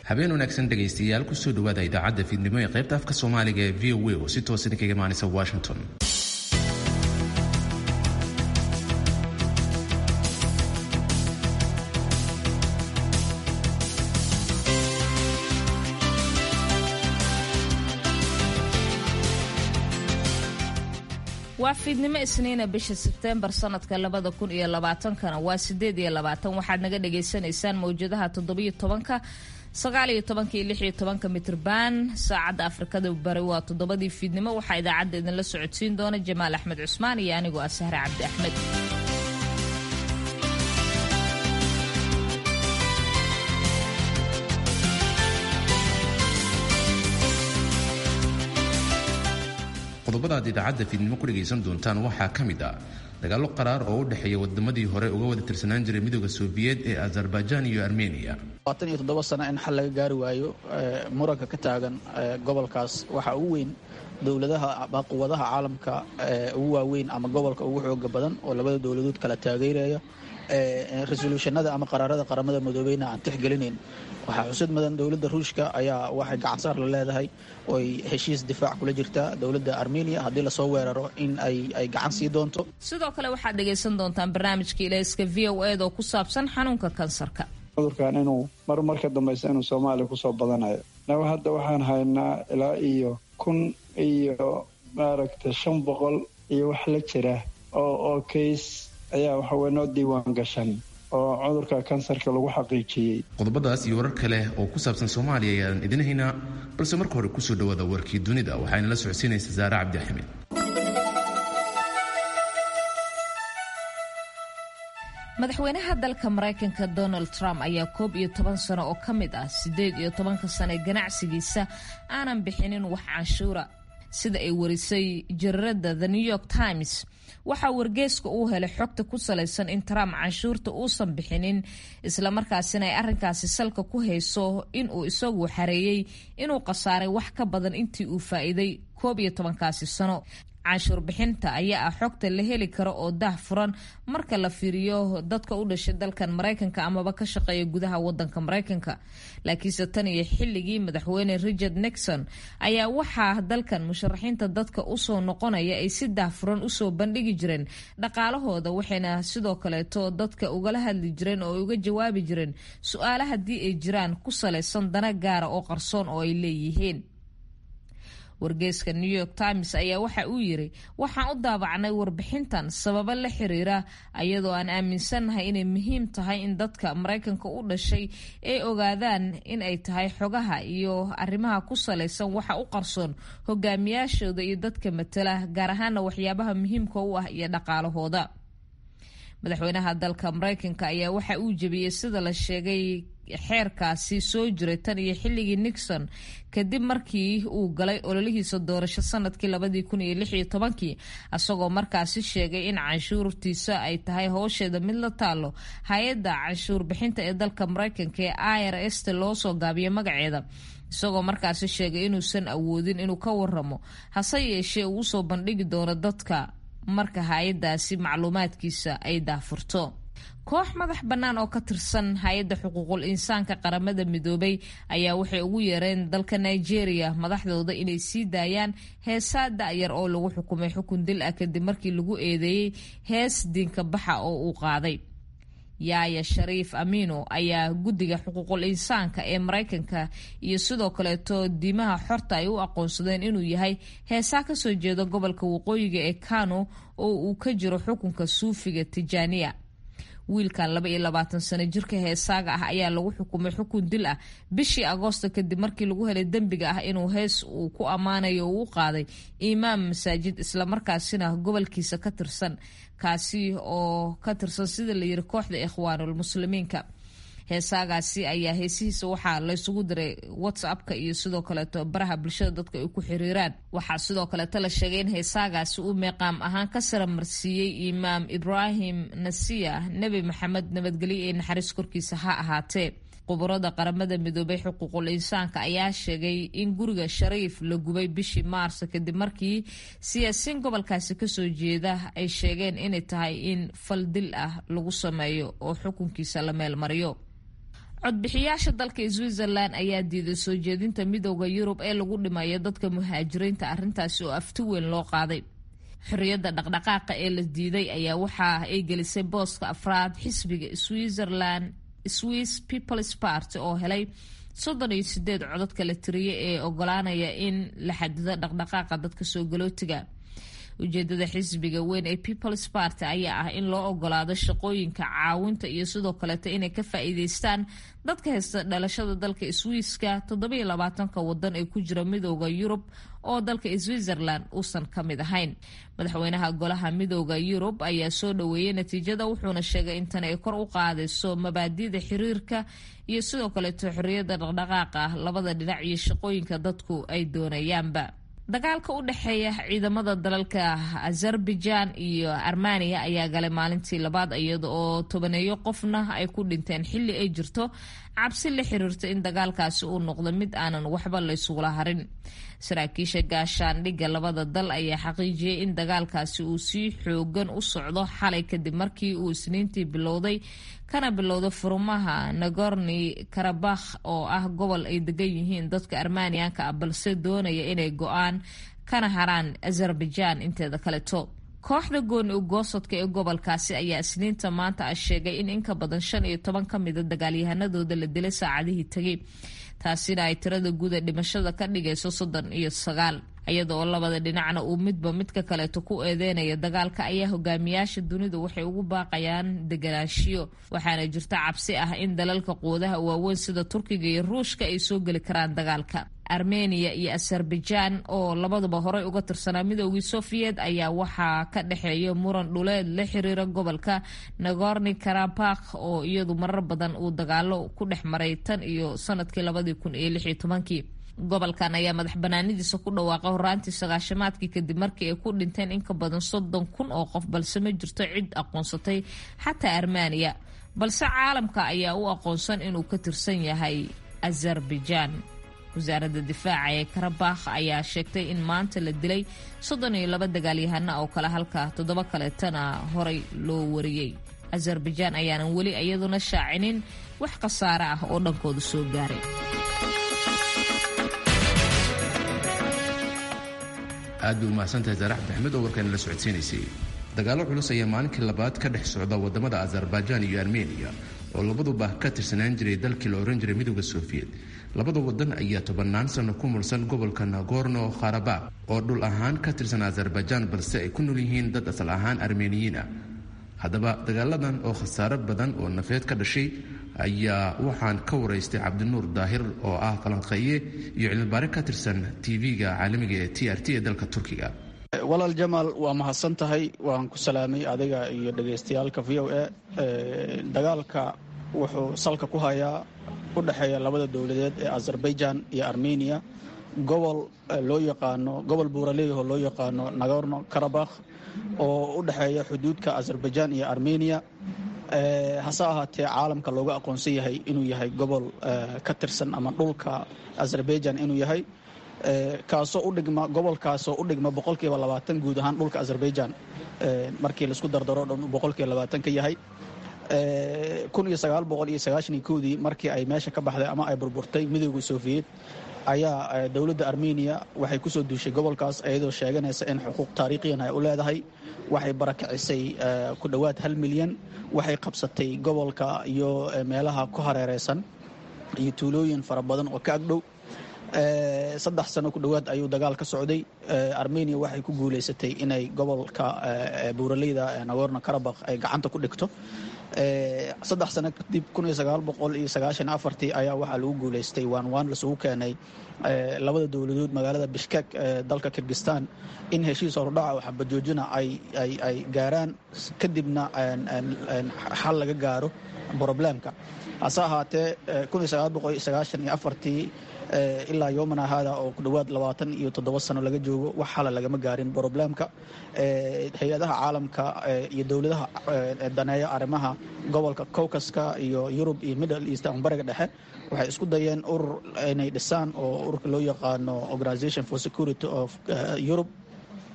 habeen wanaagsan dhegaystayaal kusoo dhawaada idaacadda fiidnimo ee qaybta afka soomaaliga ee v o a oo si toosan kaga imaanaysa washington waa fiidnimo isniina bisha sebteembar sanadka labada kun iyo labaatankana waa sideed iyo labaatan waxaad naga dhagaysanaysaan mawjadaha toddobiyo tobanka sagaaliyo tobanka iyo lixiyo tobanka mitrban saacadda afrikada bari waa toddobadii fiidnimo waxaa idaacadda idinla socodsiin doona jamaal axmed cusmaan iyo anigoo ah sahre cabdi axmed qodobada aad idaacadda fiidnimo ku dhegaysan doontaan waxaa ka mid ah dagaallo qaraar oo u dhexeeya wadamadii hore uga wada tirsanaan jiray midooda sofiyeed ee azerbaijan iyo armeniya labaatan iyo toddoba sano in xal laga gaari waayo muranka ka taagan gobolkaas waxaa ugu weyn dowladaha ama quwadaha caalamka ugu waaweyn ama gobolka ugu xooga badan oo labada dowladood kala taageeraya resoluushanada ama qaraarada qaramada midoobeyna aan tixgelinayn waxaa xusud mudan dowladda ruushka ayaa waxay gacansaar la leedahay oy heshiis difaac kula jirtaa dowladda armeniya haddii lasoo weeraro in ay gacan sii doonto sidoo kale waxaad dhegaysan doontaan barnaamijka ilayska v o ed oo ku saabsan xanuunka kansarka cudurkan inuu mar marka dambaysa inuu soomaaliya kusoo badanayo naga hadda waxaan haynaa ilaa iyo kun iyo maaragta shan boqol iyo wax la jira oo oo kays ayaa waxaweye noo diiwaan gashan oo cudurka kansarka lagu xaqiijiyey qodobadaas iyo warar kale oo ku saabsan soomaaliya ayaan idin haynaa balse marka hore kusoo dhawaada warkii dunida waxaana la socodsiinaysa saare cabdi axmed madaxweynaha dalka maraykanka donald trump ayaa koob iyo toban sano oo ka mid ah siddeed iyo tobanka sano ee ganacsigiisa aanan bixinin wax canshuura sida ay warisay jariirada the new york times waxaa wargeeska uu helay xogta ku salaysan in trump canshuurta uusan bixinin islamarkaasina ay arrinkaasi salka ku hayso inuu isagu xareeyey inuu khasaaray wax ka badan intii uu faa'iiday koob iyo tobankaasi sano canshuur bixinta ayaa ah xogta la heli karo oo dah furan marka la fiiriyo dadka u dhashay dalkan maraykanka amaba ka shaqeeya gudaha wadanka maraykanka laakiinse tan iyo xilligii madaxweyne richard nixon ayaa waxaa dalkan musharaxiinta dadka usoo noqonaya ay si dah furan usoo bandhigi jireen dhaqaalahooda waxayna sidoo kaleeto dadka ugala hadli jireen oo uga jawaabi jireen su-aala haddii ay jiraan ku salaysan dana gaara oo qarsoon oo ay leeyihiin wargeeska new york times ayaa waxa uu yiri waxaan u daabacnay warbixintan sababo la xiriira ayadoo aan aaminsannahay inay muhiim tahay in dadka maraykanka u dhashay ay ogaadaan in ay tahay xogaha iyo arrimaha ku salaysan waxa u qarsoon hogaamiyaashooda iyo dadka matala gaar ahaana waxyaabaha muhiimka u ah iyo dhaqaalahooda madaxweynaha dalka maraykanka ayaa waxa uu jebiyey sida la sheegay xeerkaasi soo jiray tan iyo xilligii nixon kadib markii uu galay ololihiisa doorasho sanadkii labadii kun iyo lix iyo tobankii isagoo markaasi sheegay in canshuurtiisa ay tahay howsheeda mid la taalo hay-adda canshuur bixinta ee dalka maraykanka ee i r s ta loo soo gaabiyo magaceeda isagoo markaasi sheegay inuusan awoodin inuu ka waramo hase yeeshee uu usoo bandhigi doono dadka marka hay-adaasi macluumaadkiisa ay daafurto koox madax bannaan oo ka tirsan hay-adda xuquuqul insaanka qaramada midoobay ayaa waxay ugu yeereen dalka nigeria madaxdooda inay sii daayaan heesaa da-yar oo lagu xukumay xukun dil ah kadib markii lagu eedeeyey hees diinka baxa oo uu qaaday yaaya shariif amino ayaa guddiga xuquuqul insaanka ee maraykanka iyo sidoo kaleeto diimaha xorta ay u aqoonsadeen inuu yahay heesaa kasoo jeeda gobolka waqooyiga ee kano oo uu ka jiro xukunka suufiga tijaaniya wiilkan laba iyo labaatan sano jirka heesaaga ah ayaa lagu xukumay xukun dil ah bishii agoosto kadib markii lagu helay dembiga ah inuu hees uu ku ammaanayo uu u qaaday imaam masaajid islamarkaasina gobolkiisa ka tirsan kaasi oo ka tirsan sida la yiri kooxda ikhwaanul muslimiinka heesaagaasi ayaa heesihiisa waxaa laysugu diray whatsappka iyo sidoo kaleeto baraha bulshada dadka ay ku xiriiraan waxaa sidoo kaleeto la sheegay in heesaagaasi uu meeqaam ahaan ka saramarsiiyey imaam ibraahim nasiya nebi maxamed nabadgelyo ee naxariis korkiisa ha ahaatee quburada qaramada midoobay xuquuqul insaanka ayaa sheegay in guriga shariif la gubay bishii maarso kadib markii siyaasiin gobolkaasi kasoo jeeda ay sheegeen inay tahay in fal dil ah lagu sameeyo oo xukunkiisa la meelmariyo codbixiyaasha dalka switzerland ayaa diiday soo jeedinta midooda yurub ee lagu dhimayo dadka muhaajiriinta arrintaasi oo afti weyn loo qaaday xorriyadda dhaqdhaqaaqa ee la diiday ayaa waxa ay gelisay booska afraad xisbiga switzerland swiss peoples party oo helay soddon iyo sideed codadka la tiriyay ee ogolaanaya in la xadido dhaqdhaqaaqa dadka soo galootiga ujeedada xisbiga weyn ee peoples party ayaa ah in loo ogolaado shaqooyinka caawinta iyo sidoo kaleeto inay ka faa-iideystaan dadka haysta dhalashada dalka swiiska toddobiyo labaatanka wadan ee ku jira midooda yurub oo dalka switzerland uusan ka mid ahayn madaxweynaha golaha midooda yurub ayaa soo dhaweeyey natiijada wuxuuna sheegay in tan ay kor u qaadayso mabaadida xiriirka iyo sidoo kaleeto xorriyadda dhaqdhaqaaqa ah labada dhinac iyo shaqooyinka dadku ay doonayaanba dagaalka u dhexeeya ciidamada dalalka azerbaijan iyo armaniya ayaa galay maalintii labaad iyada oo tobaneeyo qofna ay ku dhinteen xilli ay jirto cabsi la xiriirta in dagaalkaasi uu noqdo mid aanan waxba laysugula harin saraakiisha gaashaandhigga labada dal ayaa xaqiijiyey in dagaalkaasi uu sii xoogan u socdo xalay kadib markii uu isniintii bilowday kana bilowday furumaha nagorni karabakh oo ah gobol ay degan yihiin dadka armaniyanka ah balse doonaya inay go-aan kana haraan azerbaijan inteeda kaleto kooxda gooni ugoosadka ee gobolkaasi ayaa isniinta maanta ah sheegay in inka badan shan iyo toban ka mida dagaalyahanadooda la dilay saacadihii tegay taasina ay tirada guuda dhimashada ka dhigayso soddon iyo sagaal iyada oo labada dhinacna uu midba midka kaleeto ku eedeynaya dagaalka ayaa hogaamiyaasha dunidu waxay ugu baaqayaan deganaanshiyo waxaana jirta cabsi ah in dalalka quudaha waaweyn sida turkiga iyo ruushka ay soo geli karaan dagaalka armeniya iyo azerbaijan oo labaduba horey uga tirsanaa midoogii sofiyeet ayaa waxaa ka dhexeeya muran dhuleed la xiriira gobolka nagorni karabakh oo iyadu marar badan uu dagaalo ku dhex maray tan iyo sanadkii labadii kun iyo lix iyo tobankii gobolkan ayaa madax banaanidiisa ku dhawaaqay horaantii sagaashamaadkii kadib markii ay ku dhinteen in ka badan soddon kun oo qof balse ma jirto cid aqoonsatay xataa armeniya balse caalamka ayaa u aqoonsan inuu ka tirsan yahay azerbaijan wasaaradda difaaca ee karabakh ayaa sheegtay in maanta la dilay soddon iyo laba dagaalyahana oo kale halka toddoba kaleetana horay loo wariyey azerbaijan ayaanan weli iyaduna shaacinin wax khasaare ah oo dhankooda soo gaaray aad bay umahadsantahay saarax maxmed oo warkaani la socodsiinaysay dagaallo culus ayaa maalinkii labaad ka dhex socda wadamada azerbaijan iyo armeniya oo labaduba ka tirsanaan jiray dalkii la ohan jiray midooda sofiyeet labada wadan ayaa tobannaan sano ku mulsan gobolka nagorno kharabakh oo dhul ahaan ka tirsan azerbaijan balse ay ku nool yihiin dad asal ahaan armeniyiin ah haddaba dagaaladan oo khasaaro badan oo nafeed ka dhashay ayaa waxaan ka waraystay cabdinuur daahir oo ah falanqeeye iyo cilmibaare ka tirsan tv-ga caalamiga ee t r t ee dalka turkiga walaal jamaal waa mahadsan tahay waan ku salaamay adiga iyo dhegaystayaalka v o a dagaalka wuxuu salka ku hayaa u dhexeeya labada dowladeed ee azerbaijan iyo armeniya gobol loo yaqaano gobol buuraleeyahoo loo yaqaano nagorno karabakh oo u dhexeeya xuduudka azerbaijan iyo armeniya hase ahaatee caalamka looga aqoonsan yahay inuu yahay gobol ka tirsan ama dhulka azerbaijan inuu yahay kaasoo udhigma gobolkaasoo u dhigma boqolkiiba labaatan guud ahaan dhulka azerbaijan markii laisku dardaro dhan boqolkiiba labaatan ka yahay kun iyo sagaal boqol iyo sagaashan koodii markii ay meesha ka baxday ama ay burburtay midooda sofiyeet ayaa dowladda armeniya waxay kusoo duushay gobolkaas iyadoo sheeganaysa in xuquuq taariikhiyan ay u leedahay waxay barakicisay ku dhowaad hal milyan waxay qabsatay gobolka iyo meelaha ku hareereysan iyo tuulooyin fara badan oo ka agdhow saddex sano ku dhowaad ayuu dagaal ka socday armeniya waxay ku guuleysatay inay gobolka buuraleyda nagorno karabakh ay gacanta ku dhigto saddex sano kadib kun iyo sagaal boqol iyo sagaashan afartii ayaa waxaa lagu guuleystay waan waan lasugu keenay labada dowladood magaalada bishkek ee dalka kirgistan in heshiis horudhaca oo xabajoojina ay gaaraan kadibna xal laga gaaro broblemka hase ahaatee kun iyo sagaal boqol iyo sagaashan iyo afartii ilaa yoomana haada oo ku dhowaad labaatan iyo toddoba sano laga joogo wax xala lagama gaarin broblemka hay-adaha caalamka iyo dowladaha daneeya arrimaha gobolka cowkaska iyo yurub iyo middle east ama bariga dhexe waxay isku dayeen urur inay dhisaan oo ururka loo yaqaano organisation for security of europe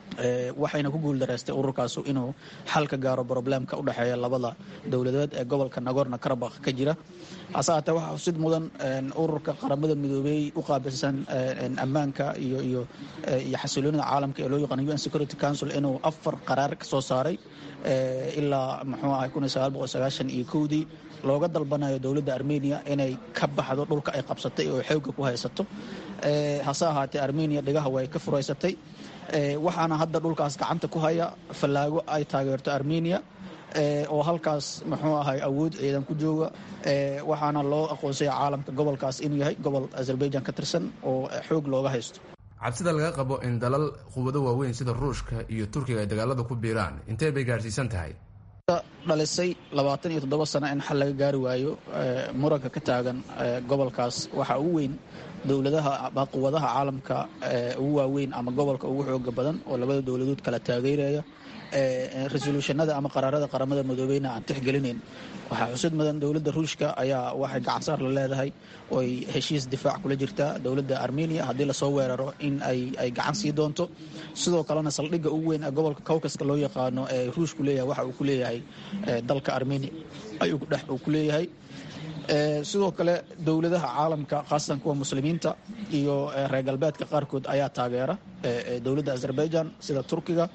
waxayna ku guuldareystay ururkaas inuu xal ka gaaro broblemka u dhexeeya labada dowladeed ee gobolka nagorno karabakh ka jira hase haatee waxaa xusid mudan ururka qaramada midoobey u qaabilsan ammaanka iyo iyo iyo xasiloonida caalamka ee loo yaqaano un security council inuu afar qaraar ka soo saaray ilaa muxuu ahay kun iyo sagaal boqol sagaashan iyo kowdii looga dalbanayo dowladda armenia inay ka baxdo dhulka ay qabsatay oo xoogga ku haysato hase ahaatee armenia dhigaha way ka furaysatay waxaana hadda dhulkaas gacanta ku haya fallaago ay taageerto armenia oo halkaas muxuu ahay awood ciidan ku jooga waxaana loo aqoonsaya caalamka gobolkaas inuu yahay gobol azerbaijan ka tirsan oo xoog looga haysto cabsida laga qabo in dalal quwado waaweyn sida ruushka iyo turkiga ay dagaalada ku biiraan intee bay gaarsiisan tahay dhalisay labaatan iyo toddoba sano in xal laga gaari waayo muranka ka taagan gobolkaas waxaa ugu weyn dowladaha quwadaha caalamka ugu waaweyn ama gobolka ugu xooga badan oo labada dowladood kala taageeraya resolutionada ama qaraarada qaramada midoobeyna aan tixgelinayn waxaa xusid mudan dowladda ruushka ayaa waxay gacansaar la leedahay oy heshiis difaac kula jirtaa dowladda armenia haddii lasoo weeraro in ay gacan sii doonto sidoo kalena saldhigga ugu weyn ee gobolka cowkaska loo yaqaano ee ruushku leeyahay waxa uu ku leeyahay dalka armenia ayuu uu ku leeyahay sidoo kale dowladaha caalamka khaasatan kuwa muslimiinta iyo reer galbeedka qaarkood ayaa taageera dowladda azerbaijan sida turkiga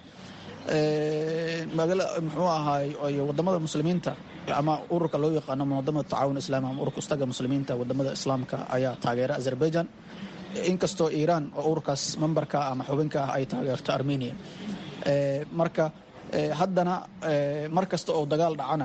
muxuu ahaay wadamada muslimiinta ama ururka loo yaqaano munadamada tacaawun islami ama ururka ustaga muslimiinta wadamada islaamka ayaa taageera azerbaijan inkastoo iiraan oo ururkaas membarka ama xubinka ah ay taageerto armenia marka haddana mar kasta oo dagaal dhacana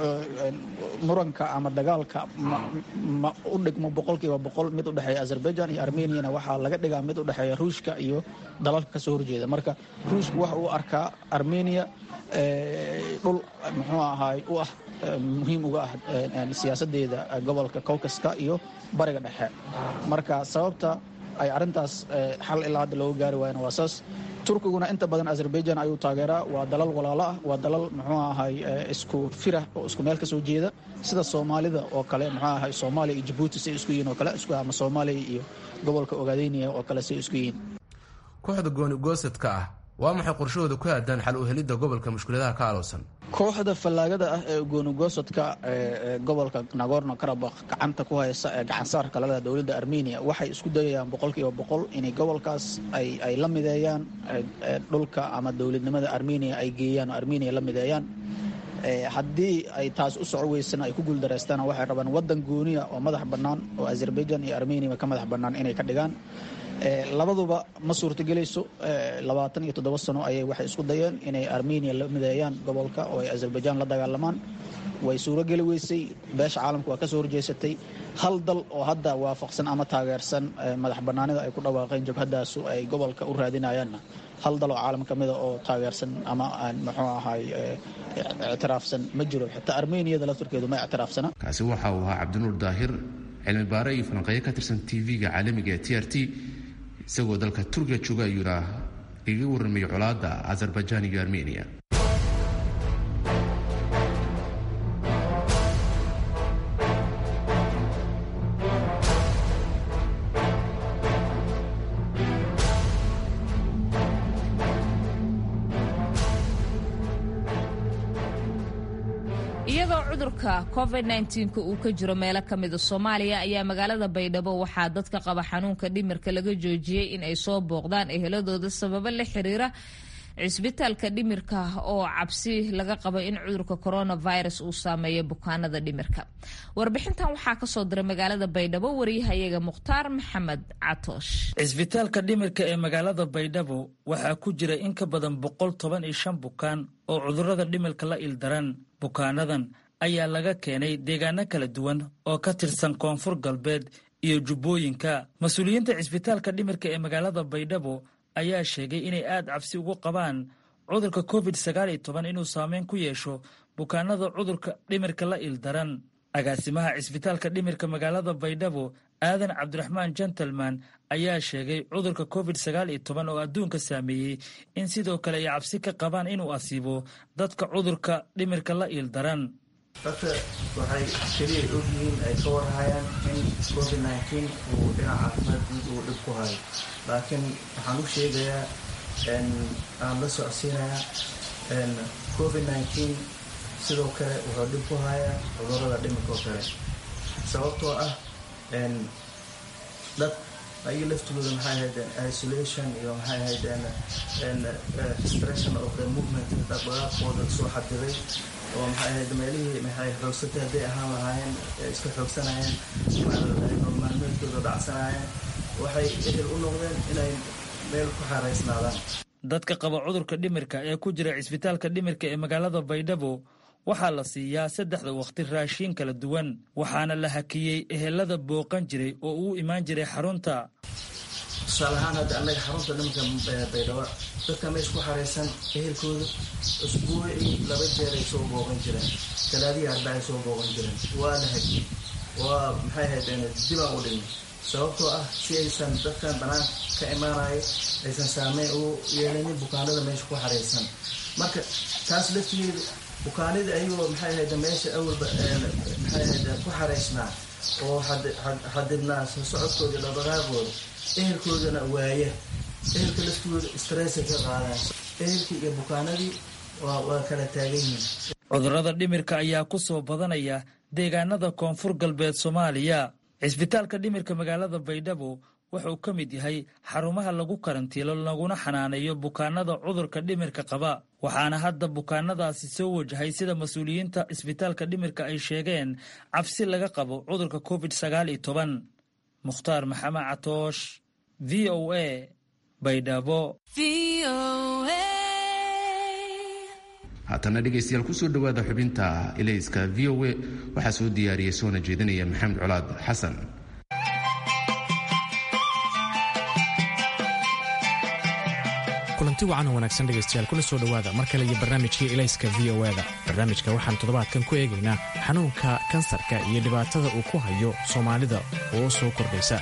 muranka ama dagaalka ma u dhigmo boqolkiiba boqol mid u dhexeeya azerbaijan iyo armeniana waxaa laga dhigaa mid u dhexeeya ruushka iyo dalalka kasoo horjeeda marka ruushku waxa uu arkaa armenia dhul muxuu ahaay u ah muhiim uga ah siyaasadeeda gobolka cowkaska iyo bariga dhexe marka sababta ay arintaas xal ilaa hadda looga gaari waayana waa saas turkiguna inta badan azerbaijan ayuu taageeraa waa dalal walaalo ah waa dalal muxuu ahay isku firah oo isku meel kasoo jeeda sida soomaalida oo kale muxuu ahay soomaaliya iyo jabuuti say isku yihiin oo kale isku ama soomaaliya iyo gobolka ogaadeyniya oo kale say isku yihiin kooxda gooni goosadka ah waa maxay qorshahooda ku aadaan xal u helidda gobolka mushkiladaha ka alowsan kooxda fallaagada ah ee goonigosadka ee gobolka nagorno karabakh gacanta ku haysa ee gacansaarka laleda dowladda armenia waxay isku dayayaan boqolkiiba boqol inay gobolkaas ay la mideeyaan dhulka ama dowladnimada armenia ay geeyaan oo armenia la mideeyaan haddii ay taas u soco weysana ay ku guuldareystaan waxay rabaan wadan gooniya oo madax bannaan oo azerbaijan iyo armenia ka madax bannaan inay ka dhigaan labaduba ma suurtagelayso labaatan iyo toddoba sano ayay waxay isku dayeen inay armenia la mideeyaan gobolka oo ay azerbaijan la dagaalamaan way suurogeli weysay beesha caalamka waa kasoo horjeesatay hal dal oo hadda waafaqsan ama taageersan madax banaanida ay ku dhawaaqeen jabhadaasu ay gobolka u raadinayaanna hal dal oo caalam kamida oo taageersan ama aan muxuu ahay ictiraafsan ma jiro xitaa armeniyada laftarkeedu ma ictiraafsana kaasi waxa uu ahaa cabdinuur daahir cilmi baare iyo falanqeeyo ka tirsan tv-ga caalamiga ee t r t isagoo dalka turkiga jooga ayuuna iga warramayay colaadda azerbaijan iyo armenia iyadoo cudurka covid nka uu ka jiro meelo ka mida soomaaliya ayaa magaalada baydhabo waxaa dadka qaba xanuunka dhimirka laga joojiyey in ay soo booqdaan eheladooda sababo la xiriira cisbitaalka dhimirka oo cabsi laga qabo in cudurka coronavirus uu saameeyo bukaanada dhimirka warbixintan waxaa kasoo diray magaalada baydhabo wariyahayaga mukhtaar maxamed catoosh cisbitaalka dhimirka ee magaalada baydhabo waxaa ku jira in ka badan boqol toban iyo shan bukaan oo cudurada dhimirka la ildaran bukaanadan ayaa laga keenay deegaano kala duwan oo ka tirsan koonfur galbeed iyo jubbooyinka mas-uuliyiinta cisbitaalka dhimirka ee magaalada baydhabo ayaa sheegay inay aad cabsi ugu qabaan cudurka covid sagaal iyo toban inuu saameyn ku yeesho bukaanada cudurka dhimirka la ildaran agaasimaha cisbitaalka dhimirka magaalada baydhabo aadan cabdiraxmaan gentleman ayaa sheegay cudurka covid sagaal iyo toban oo adduunka saameeyey in sidoo kale ay cabsi ka qabaan inuu asiibo dadka cudurka dhimirka la ildaran dadka waxay keliya ogyihiin ay ka warhayaan in covid nteen uu dhinaca caafimaad guud uu dhib ku hayo laakiin waxaan u sheegayaa aan la socodsiinayaa covid nneteen sidoo kale wuxuu dhib ku hayaa cudurada dhimirka oo kale sababtoo ah dad ayaga laftooda maxay ahaydeen isolation iyo maxay ahaydeen restriction of the movement dhaqdhaqaaqooda soo xadiday oo maxay ahayd meelihii maxay xoogsatay hadday ahaan lahaayeen iska xoogsanayeen maalmeedkooda dhacsanaayeen waxay ehel u noqdeen inay meel ku xaaraysnaadaan dadka qaba cudurka dhimirka ee ku jira cisbitaalka dhimirka ee magaalada baydhabo waxaa la siiyaa saddexda wakhti raashiin kala duwan waxaana la hakiyey ehelada booqan jiray oo uu imaan jiray xarunta tusaale ahaan hadda annaga xarunta dhimirka baydhabo dadka meesha ku xaraysan ehelkooda usbuucii laba jeer ay soo booqan jireen talaadihii arba ay soo booqan jireen waa la hakiyey waa maxay ahayd dibaan u dhigna sababtoo ah si aysan dadkan banaanka ka imaanayo aysan saameyn u yeelanin bukaanada meesha ku xaraysan marka taas laftigeeda bukaanida ayagoo maxay ahayd meesha awalba maxay ahayd ku xaraysnaa oo xadidnaa soo socodkooda dhaqdhaqaaqooda ehelkoodana waaya ehelka laftooda stressa ka qaadaan ehelkii iyo bukaanadii waa kala taagan yihiin cudurrada dhimirka ayaa ku soo badanaya deegaanada koonfur galbeed soomaaliya cisbitaalka dhimirka magaalada baydhabo wuxuu ka mid yahay xarumaha lagu karantiilo laguna xanaaneeyo bukaanada cudurka dhimirka qaba waxaana hadda bukaanadaasi soo wajahay sida mas-uuliyiinta isbitaalka dhimirka ay sheegeen cabsi laga qabo cudurka covid sagaal iyo toban mukhtaar maxamed catoosh v o a baydhabo haatana dhegaystayaal kusoo dhowaada xubinta ilayska v o a waxaa soo diyaariyey soona jeedinaya maxamed colaad xasan kulanti wacan oo wanaagsan dhegaystayaal kuna soo dhowaada mar kale iyo barnaamijkii ilayska v o eda barnaamijka waxaan toddobaadkan ku eegaynaa xanuunka kansarka iyo dhibaatada uu ku hayo soomaalida oo soo kordhaysa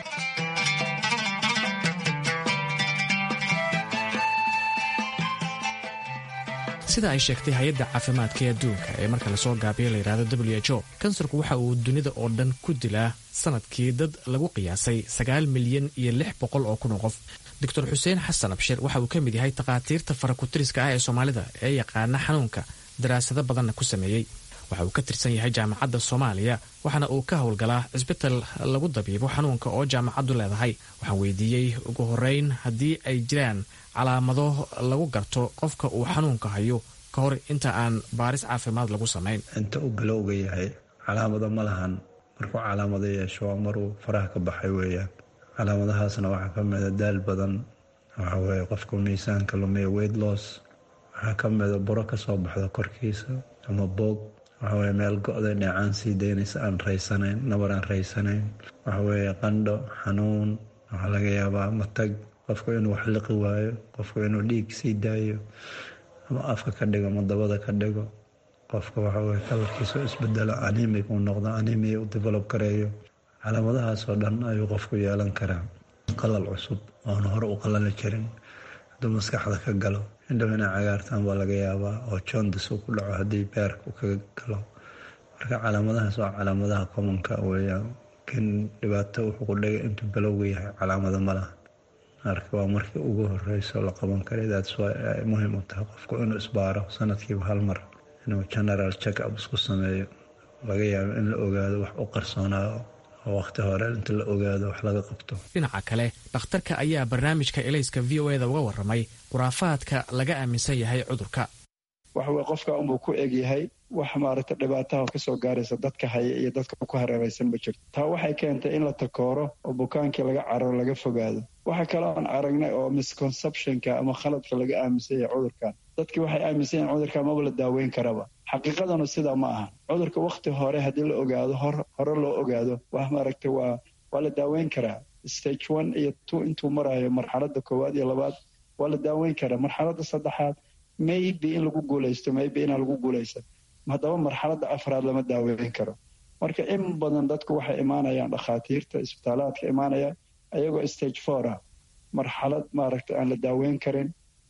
sida ay sheegtay hay-adda caafimaadka ee adduunka ee marka lasoo gaabiya layidhahdo w h o kansarku waxa uu dunida oo dhan ku dilaa sanadkii dad lagu qiyaasay sagaal milyan iyo lix boqol oo kun oo qof doctor xuseen xasan abshir waxa uu ka mid yahay takhaatiirta farakutiriska ah ee soomaalida ee yaqaana xanuunka daraasado badanna ku sameeyey waxa uu ka tirsan yahay jaamacadda soomaaliya waxaana uu ka howlgalaa cisbital lagu dabiibo xanuunka oo jaamacaddu leedahay waxaan weydiiyey ugu horeyn haddii ay jiraan calaamado lagu garto qofka uu xanuunka hayo ka hor inta aan baaris caafimaad lagu samayn inta uu bilowga yahay calaamado ma lahan markuu calaamado yeesho waa maruu faraha ka baxay weeyaan calaamadahaasna waxaa ka mida daal badan waxa weye qofka miisaanka lumiya weight loss waxaa ka mida buro kasoo baxda korkiisa ama boog waxaweye meel go-da dheecaan sii daynaysa aan raysanayn nabar aan raysanayn waxaweye qandho xanuun waxaa laga yaabaa matag qofku inuu wax liqi waayo qofku inuu dhiig sii daayo ama afka ka dhigo ama dabada ka dhigo qofka waxaweye kalarkiisa isbedelo animig uu noqdo animia u develop gareeyo calaamadahaasoo dhan ayuu qofku yeelan karaa qalal cusub oona hore u qalali jirin hadduu maskaxda ka galo indhow inay cagaartaan baa laga yaabaa oo jondis uu ku dhaco haddii beerka uu kaga galo marka calaamadahaas waa calaamadaha commonka weeyaan kin dhibaato wuxuu ku dhigay intuu balowga yahay calaamado ma laha marka waa markii ugu horeyso la qaban karay daats waa ay muhiim u tahay qofku inuu isbaaro sanadkiiba hal mar inuu general check up isku sameeyo laga yaabo in la ogaado wax u qarsoonaao oo wakhti hore inta la ogaado wax laga qabto dhinaca kale dhakhtarka ayaa barnaamijka elayska v o eda uga warramay khuraafaadka laga aaminsan yahay cudurka waxaweye qofka unbuu ku egyahay wax maaragta dhibaataha kasoo gaaraysa dadka haya iyo dadka ku hareeraysan ma jirto taa waxay keentay in la takooro oo bukaankii laga cararo laga fogaado waxa kaloo aan aragnay oo misconceptionka ama khaladka laga aaminsan yahay cudurkan dadkii waxay aaminsan yahin cudurkan maba la daaweyn karaba xaqiiqadanu sidaa ma aha cudurka wakhti hore haddii la ogaado hore loo ogaado wax maaragta waa waa la daaweyn karaa stage one iyo two intuu marayo marxaladda koowaad iyo labaad waa la daaweyn karaa marxaladda saddexaad maybe in lagu guulaysto maybe inaan lagu guulaysan haddaba marxaladda afraad lama daaweyn karo marka in badan dadku waxay imaanayaan dhakhaatiirta isbitaalaadka imaanayaan ayagoo stage four ah marxalad maaragta aan la daaweyn karin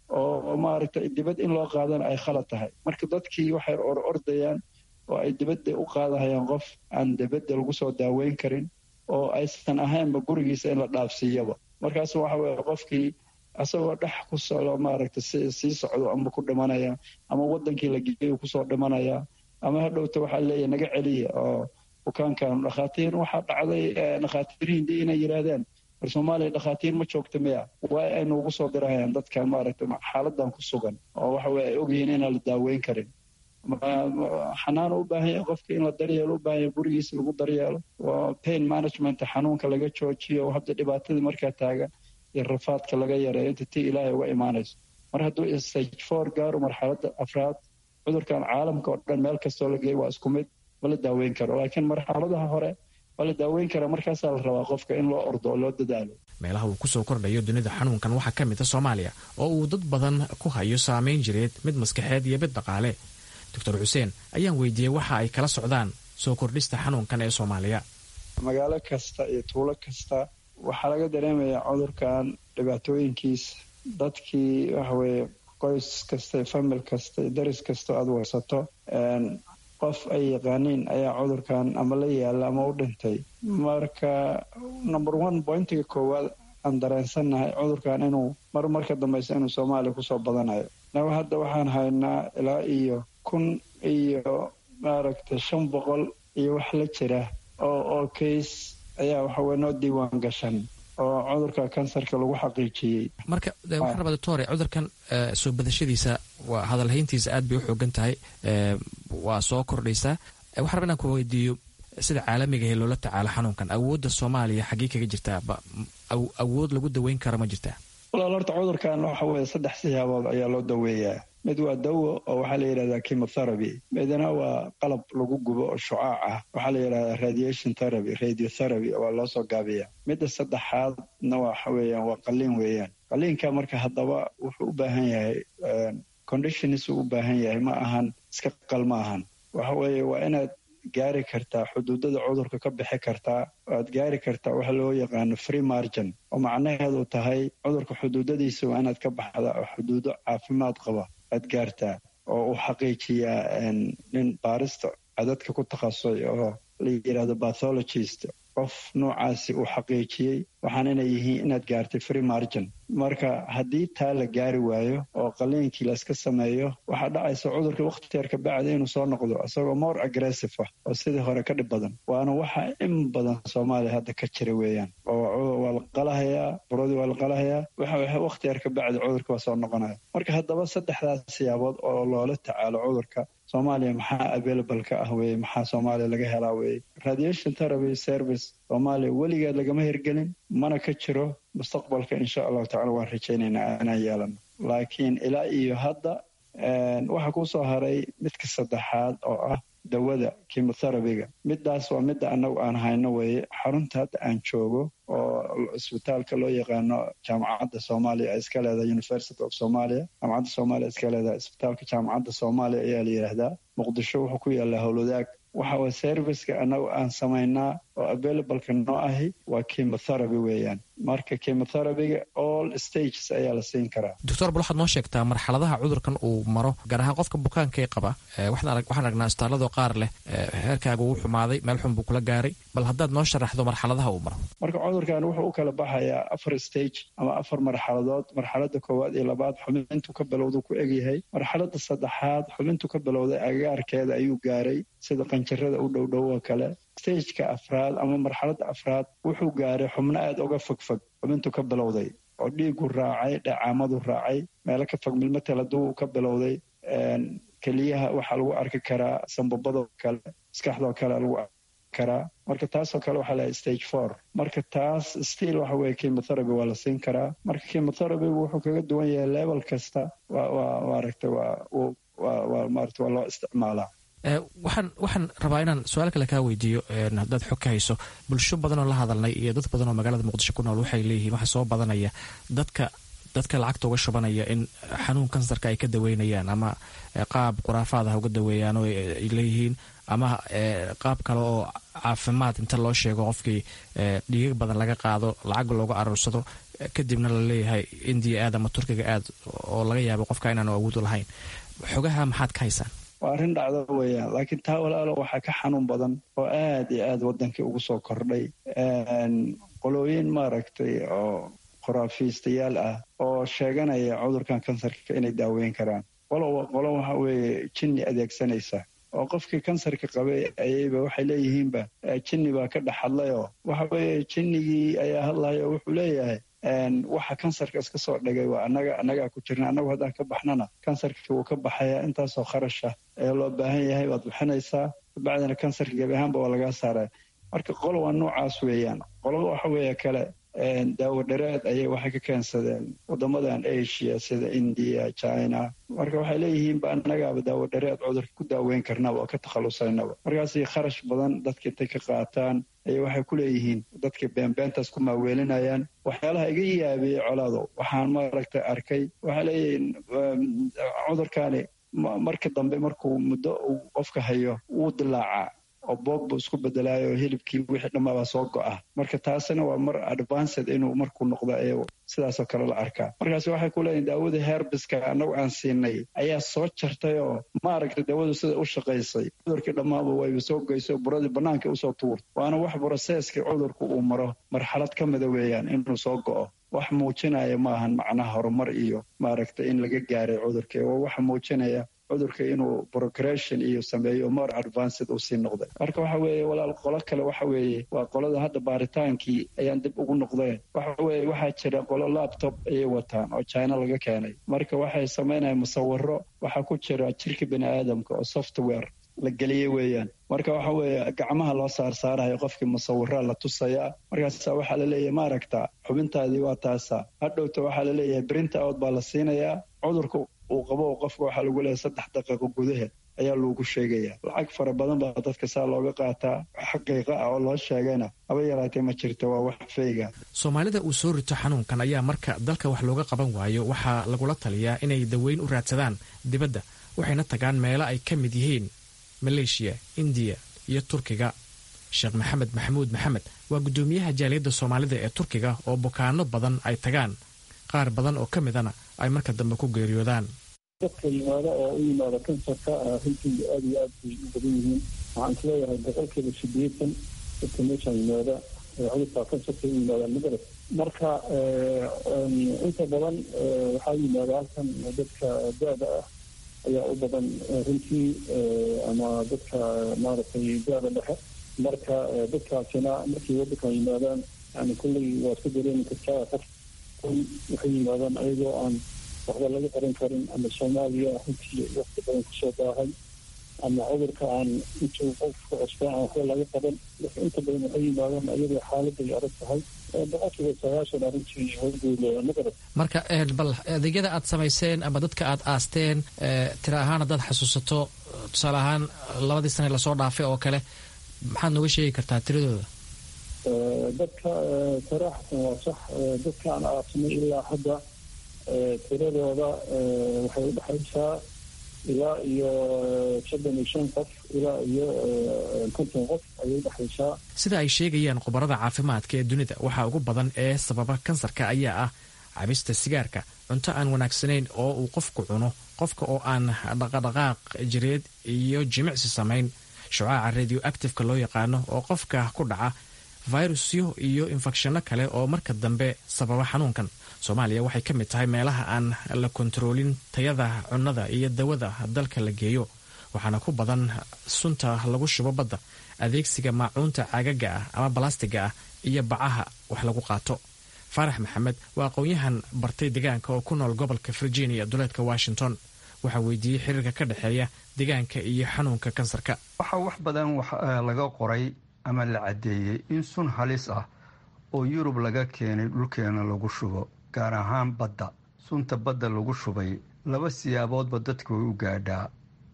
oo maaragta dibad in loo qaadana ay khalad tahay marka dadkii waxay or ordayaan oo ay dibadda u qaadahayaan qof aan dibadda lagu soo daaweyn karin oo aysan ahaynba gurigiisa in la dhaafsiiyaba markaas waxa weye qofkii isagoo dhex ku socdo maaragtay sii socdo ama ku dhimanaya ama wadankii la geeyo kusoo dhimanaya ama hadhowta waxaa leeyahy naga celiya oo bukaankan dhakhaatiir waxaa dhacday dhakhaatiir hindi inay yidhaahdeen war soomaaliya dhakhaatiir ma joogta miya waa ay noogu soo dirahayaan dadkan maaragtay xaaladan ku sugan oo waxa weye ay ogyihiin inaan la daaweyn karin xanaano u baahan yahay qofka in la daryeelo u baahan yahay gurigiisa lagu daryeelo oo pain management xanuunka laga joojiyo hadda dhibaatadii markaa taagan iyo rafaadka laga yareeyo inta tii ilaahay uga imaanayso mar hadduu stage four gaaro marxaladda afraad cudurkan caalamka oo dhan meel kastoo la geeyo waa isku mid ma la daaweyn karo laakiin marxaladaha hore waa la daaweyn karaa markaasaa la rabaa qofka in loo ordo oo loo dadaalo meelaha uu kusoo kordhayo dunida xanuunkan waxaa ka mid a soomaaliya oo uu dad badan ku hayo saameyn jireed mid maskaxeed iyo mid dhaqaale doctor xuseen ayaan weydiiyey waxa ay kala socdaan soo kordhista xanuunkan ee soomaaliya magaalo kasta iyo tuulo kasta waxaa laga dareemayaa cudurkan dhibaatooyinkiisa dadkii waxaweye qoys kasta famil kasta daris kasta aad warsato qof ay yaqaaniin ayaa cudurkan ama la yaala ama u dhintay marka number one pointiga koowaad aan dareensannahay cudurkan inuu mar marka dambeysa inuu soomaaliya kusoo badanayo naga hadda waxaan haynaa ilaa iyo kun iyo maaragtay shan boqol iyo wax la jira oo oo case ayaa waxaweye noo diiwaan gashan oo cudurka kansarka lagu xaqiijiyey marka waxaan rabaa doctore cudurkan soo badashadiisa waa hadalhayntiisa aad bay u xoogan tahay waa soo kordhaysaa waxaan rabaa inaan ku weydiiyo sida caalamiga ee loola tacaalo xanuunkan awoodda soomaaliya xaggee kaga jirtaa awood lagu daweyn karo ma jirtaa walaal horta cudurkan waxa weye saddex siyaabood ayaa loo daweeyaa mid waa dawo oo waxaa la yidhahdaa chemotherapy midna waa qalab lagu gubo oo shucaac ah waxaa la yidhahdaa radiation therapy radiotherapy waa loo soo gaabiyaa midda saddexaadna waxa weeyaan waa qaliin weeyaan qaliinka marka haddaba wuxuu u baahan yahay conditionis uu u baahan yahay ma ahan iska qal ma ahan waxa weeye waa inaad gaari kartaa xuduudada cudurka ka bixi kartaa aad gaari kartaa waxa loo yaqaano free margin oo macnaheedu tahay cudurka xuduudadiisa waa inaad ka baxdaa oo xuduudo caafimaad qaba aad gaartaa oo uu xaqiijiyaa nin baarista cadadka ku takhasusay oo la yidhahdo bathologist qof noocaasi uu xaqiijiyey waxaan inay yihiin inaad gaartay free margin marka haddii taa la gaari waayo oo qaliinkii layska sameeyo waxaa dhacaysa cudurka wakhti yar ka bacda inuu soo noqdo isagoo more aggressive ah oo sidii hore ka dhib badan waana waxa in badan soomaaliya hadda ka jira weeyaan oo waa la qalahayaa buradii waa la qalahayaa waxa wakhti yar ka bacda cudurka waa soo noqonaya marka haddaba saddexdaas siyaabood oo loola tacaalo cudurka soomaaliya maxaa available ka ah weye maxaa soomaaliya laga helaa weye radiation therapy service soomaaliya weligeed lagama hirgelin mana ka jiro mustaqbalka insha allahu tacala waan rajaynaynaa inaan yeelano laakiin ilaa iyo hadda waxaa kusoo haray midka saddexaad oo ah dawada chemotherapyga midaas waa midda annagu aan hayno weeye xarunta hadda aan joogo oo isbitaalka loo yaqaano jaamacadda soomaaliya iska leedahay university of somalia jaamacadda soomaaliya iska leedahay isbitaalka jaamacadda soomaaliya ayaa la yidhaahdaa muqdisho wuxuu ku yaallaa howlwadaag waxa way serviceka annagu aan samaynaa oo availableka noo ahi waa chemotherapy weeyaan marka chemotherapyga all stages ayaa la siin karaa doctor bal waxaad noo sheegtaa marxaladaha cudurkan uu maro gaar ahaan qofka bukaanka ee qaba waxaan aragnaa istaalladoo qaar leh heerkaaga uu xumaaday meel xun buu kula gaaray bal haddaad noo sharaxdo marxaladaha uu maro marka cudurkan wuxuu u kala baxayaa afar stage ama afar marxaladood marxalada koowaad iyo labaad xubintu ka bilowduu ku egyahay marxalada saddexaad xubintu ka bilowday agaarkeeda ayuu gaaray sida qanjarada u dhowdhow oo kale stageka afraad ama marxaladda afraad wuxuu gaaray xubno aada uga fogfog xubintu ka bilowday oo dhiigu raacay dhacaamadu raacay meelo ka fog milmatal hadduu ka bilowday keliyaha waxaa lagu arki karaa sambabadoo kale maskaxdoo kale lagu arki karaa marka taasoo kale waxaa lahay stage four marka taas stiil waxa weye chemotherapy waa la siin karaa marka chemotherapygu wuxuu kaga duwan yahay level kasta waa waa maaragta waa waa maarata waa loo isticmaalaa waxaan waxaan rabaa inaan su-aal kale kaa weydiiyo haddaad xog ka hayso bulsho badan oo la hadalnay iyo dad badan oo magaalada muqdisho ku nool waxay leeyihiin waxaa soo badanaya dadka dadka lacagta uga shubanaya in xanuun kansarka ay ka daweynayaan ama qaab khuraafaad ah uga daweeyaan oo ay leeyihiin ama qaab kale oo caafimaad inta loo sheego qofkii dhiigag badan laga qaado lacag looga aroorsado kadibna la leeyahay indiya aad ama turkiga aad oo laga yaabo qofka inaanu awood u lahayn xogaha maxaad ka haysaan waa arrin dhacdo weeyaan laakiin taa walaalo waxaa ka xanuun badan oo aad iyo aad waddankii ugu soo kordhay qolooyin maaragtay oo khuraafiistayaal ah oo sheeganaya cudurkan kansarka inay daaweyn karaan qolo qolo waxa weeye jinni adeegsanaysa oo qofkii kansarka qabay ayayba waxay leeyihiinba jinni baa ka dhex hadlayoo waxa weeye jinnigii ayaa hadlaya oo wuxuu leeyahay waxa kansarka iska soo dhigay waa annaga annagaa ku jirna annagu haddaan ka baxnana kansarkii wuu ka baxayaa intaasoo kharasha ee loo baahan yahay waad bixinaysaa kabacdina kansarka gebi ahaanba waa lagaa saaraya marka qolo waa noocaas weeyaan qolada waxa weeye kale daawo dhareed ayay waxay ka keensadeen wadamadan asia sida india china marka waxay leeyihiinba annagaaba daawo dhareed cudurka ku daaweyn karnaba oo ka takhalusaynaba markaasi kharash badan dadka intay ka qaataan ayay waxay ku leeyihiin dadka beenbeentaas ku maaweelinayaan waxyaalaha iga yaabiyey colaado waxaan maaragtay arkay waxay leeyihiin cudurkaani marka dambe markuu muddo uu qofka hayo wuu dilaacaa oo boog buu isku bedelaayo hilibkii wixii dhammaabaa soo go'a marka taasina waa mar advanced inuu markuu noqdo ee sidaasoo kale la arkaa markaas waxay ku leeyihin daawadii herbiska annagu aan siinay ayaa soo jartay oo maaragtay daawadu sida u shaqaysay cudurkii dhammaaba wayba soo goysay oo buradii bannaanka usoo tuurtay waana wax broseeskii cudurku uu maro marxalad ka mida weeyaan inuu soo go'o wax muujinaya maahan macnaha horumar iyo maaragtay in laga gaaray cudurkii waa wax muujinaya cudurka inuu progression iyo sameeyo more advanced uu sii noqday marka waxa weeye walaal qolo kale waxa weeye waa qolada hadda baaritaankii ayaan dib ugu noqdeen waxa weeye waxaa jira qolo laptop ayay wataan oo china laga keenay marka waxay samaynayaan musawiro waxaa ku jira jirka bini aadamka oo software la geliyey weeyaan marka waxa weeye gacmaha loo saarsaarayo qofkii musawiraa la tusayaa markaasa waxaa laleeyahay ma aragtaa xubintaadii waa taasa hadhowta waxaa laleeyahay brinta out baa la siinayaa cudurka uu qabo qofka waxaa lagu leeyahay saddex daqiiqo gudaheed ayaa loogu sheegaya lacag fara badan baa dadka saa looga qaataa xaqiiqa ah oo loo sheegayna haba yaraatee ma jirto waa wax feyga soomaalida uu soo rito xanuunkan ayaa marka dalka wax looga qaban waayo waxaa lagula taliyaa inay daweyn u raadsadaan dibadda waxayna tagaan meelo ay ka mid yihiin maleeshiya indiya iyo turkiga sheekh maxamed maxamuud maxamed waa guddoomiyaha jaaliyadda soomaalida ee turkiga oo bukaano badan ay tagaan qaar badan oo ka midana ay marka dambe ku geeriyoodaan dadka yimaada oo u yimaada kansarka runtii aada iyo aad bay u badan yihiin waxaan is leeyahay boqolkiiba sideetan dadka meeshaan yimaada cudurka kansarka u yimaadaan magarad marka inta badan waxaa yimaada halkan dadka da-da ah ayaa u badan runtii ama dadka maaragtay da-da dhexe marka dadkaasina markay wadankan yimaadaan yani kulley waad ku dareemi kartaa qof waxay yimaadaan ayagoo aan waxba laga qaran karin ama soomaaliya runtii waqti badan kusoo baahay ama cudurka aan intuu qofka cusbaa aan waxba laga qaban inta badan waxay yimaadaan ayadoo xaaladay adag tahay boqolkiiba sagaashan arrintii horgooda magarad marka bal adeegyada aad samayseen ama dadka aad aasteen tira ahaan haddaad xasuusato tusaale ahaan labadii sane lasoo dhaafay oo kale maxaad nooga sheegi kartaa tiradooda dadka saraaxatan waa sax dadka aan aasnay ilaa hadda tiradooda waxay u dhexaysaa ilaa iyo soddon iyo shan qof ilaa iyo konton qof ayay udhexaysaa sida ay sheegayaan khubarada caafimaadka ee dunida waxaa ugu badan ee sababa kansarka ayaa ah cabista sigaarka cunto aan wanaagsanayn oo uu qofku cuno qofka oo aan dhaqadhaqaaq jireed iyo jimicsi samayn shucaaca radio actifeka loo yaqaano oo qofka ku dhaca fayrusyo iyo infekshanno kale oo marka dambe sababa xanuunkan soomaaliya waxay ka mid tahay meelaha aan la kontaroolin tayada cunnada iyo dawada dalka la geeyo waxaana ku badan sunta lagu shubo badda adeegsiga maacuunta caagaga ah ama balastiga ah iyo bacaha wax lagu qaato faarax maxamed waa aqoon-yahan bartay deegaanka oo ku nool gobolka virginia duleedka washington waxaa weydiiyey xiriirka ka dhexeeya deegaanka iyo xanuunka kansarka waxaa wax badan laga qoray ama la caddeeyey in sun halis ah oo yurub laga keenay dhulkeena lagu shubo gaar ahaan badda sunta badda lagu shubay laba siyaaboodba dadka way u gaadhaa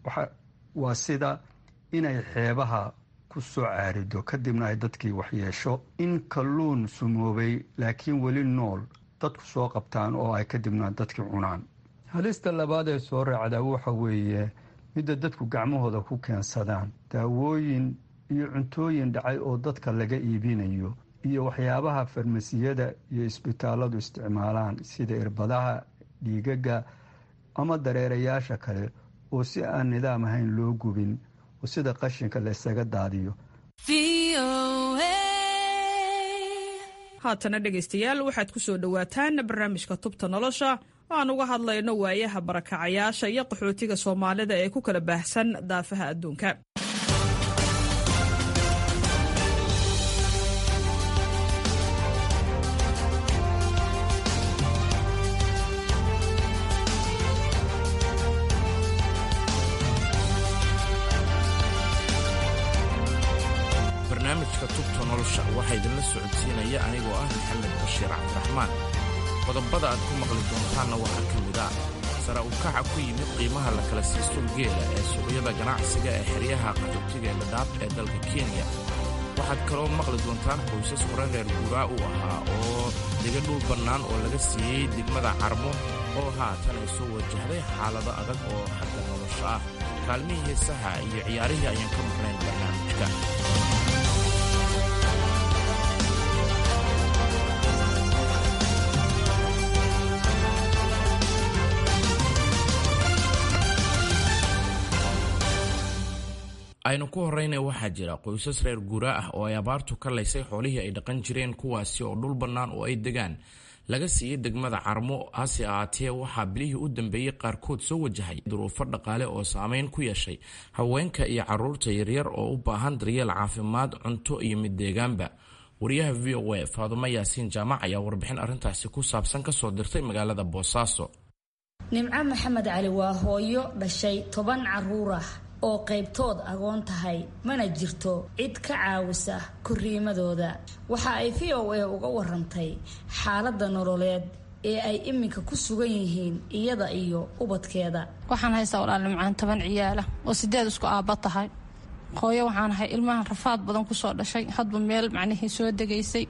waa sida inay xeebaha ku soo caarido kadibna ay dadkii waxyeesho in kalluun sumoobay laakiin weli nool dadku soo qabtaan oo ay kadibna dadkii cunaan halista labaad ee soo raacdaa waxa weeye midda dadku gacmahooda ku keensadaan daawooyin iyo cuntooyin dhacay oo dadka laga iibinayo iyo waxyaabaha farmasiyada iyo isbitaalladu isticmaalaan sida irbadaha dhiigaga ama dareerayaasha kale oo si aan nidaam ahayn loo gubin oo sida qashinka la ysaga daadiyo haatana dhegaystayaal waxaad ku soo dhowaataan barnaamijka tubta nolosha aan uga hadlayno waayaha barakacayaasha iyo qaxootiga soomaalida ee ku kala baahsan daafaha adduunka barnaamijka tubta nolosha waxaa idinla socodsiinaya anigoo ah maxamed bashiir cabdiraxmaan qodobada aad ku maqli doontaanna waxaa ka mid ah sare u kaca ku yimid qiimaha la kala siisto geela ee suuqyada ganacsiga ee xeryaha qaxootiga ee dhadhaab ee dalka kenya waxaad kaloo maqli doontaan qoysas hore reer guuraa u ahaa oo dega dhul bannaan oo laga siiyey degmada carmo oo haatan ay soo wajahday xaalado adag oo xagga nolosha ah kaalmihii heesaha iyo ciyaarihii ayaan ka maqnayn barnaamijka aynu ku horrayna waxaa jira qoysas reer guuraa ah oo ay abaartu ka laysay xoolihii ay dhaqan jireen kuwaasi oo dhul bannaan oo ay degaan laga siiyey degmada carmo hase ahaatee waxaa bilihii u dambeeyey qaarkood soo wajahay duruufo dhaqaale oo saameyn ku yeeshay haweenka iyo caruurta yaryar oo u baahan daryeel caafimaad cunto iyo mid deegaanba wariyaha v o a faadumo yaasiin jaamac ayaa warbixin arrintaasi ku saabsan kasoo dirtay magaalada boosaaso nimco maxamed cali waa hooyo dhashay toban caruur ah oo qaybtood agoon tahay mana jirto cid ka caawisa korriimadooda waxa ay v o a uga warantay xaaladda nololeed ee ay iminka ku sugan yihiin iyada iyo ubadkeeda waxaan haystaa walaal nimcaan toban ciyaala oo sideed isku aabba tahay hooyo waxaan ahay ilmahan rafaad badan kusoo dhashay hadba meel macnihii soo degaysay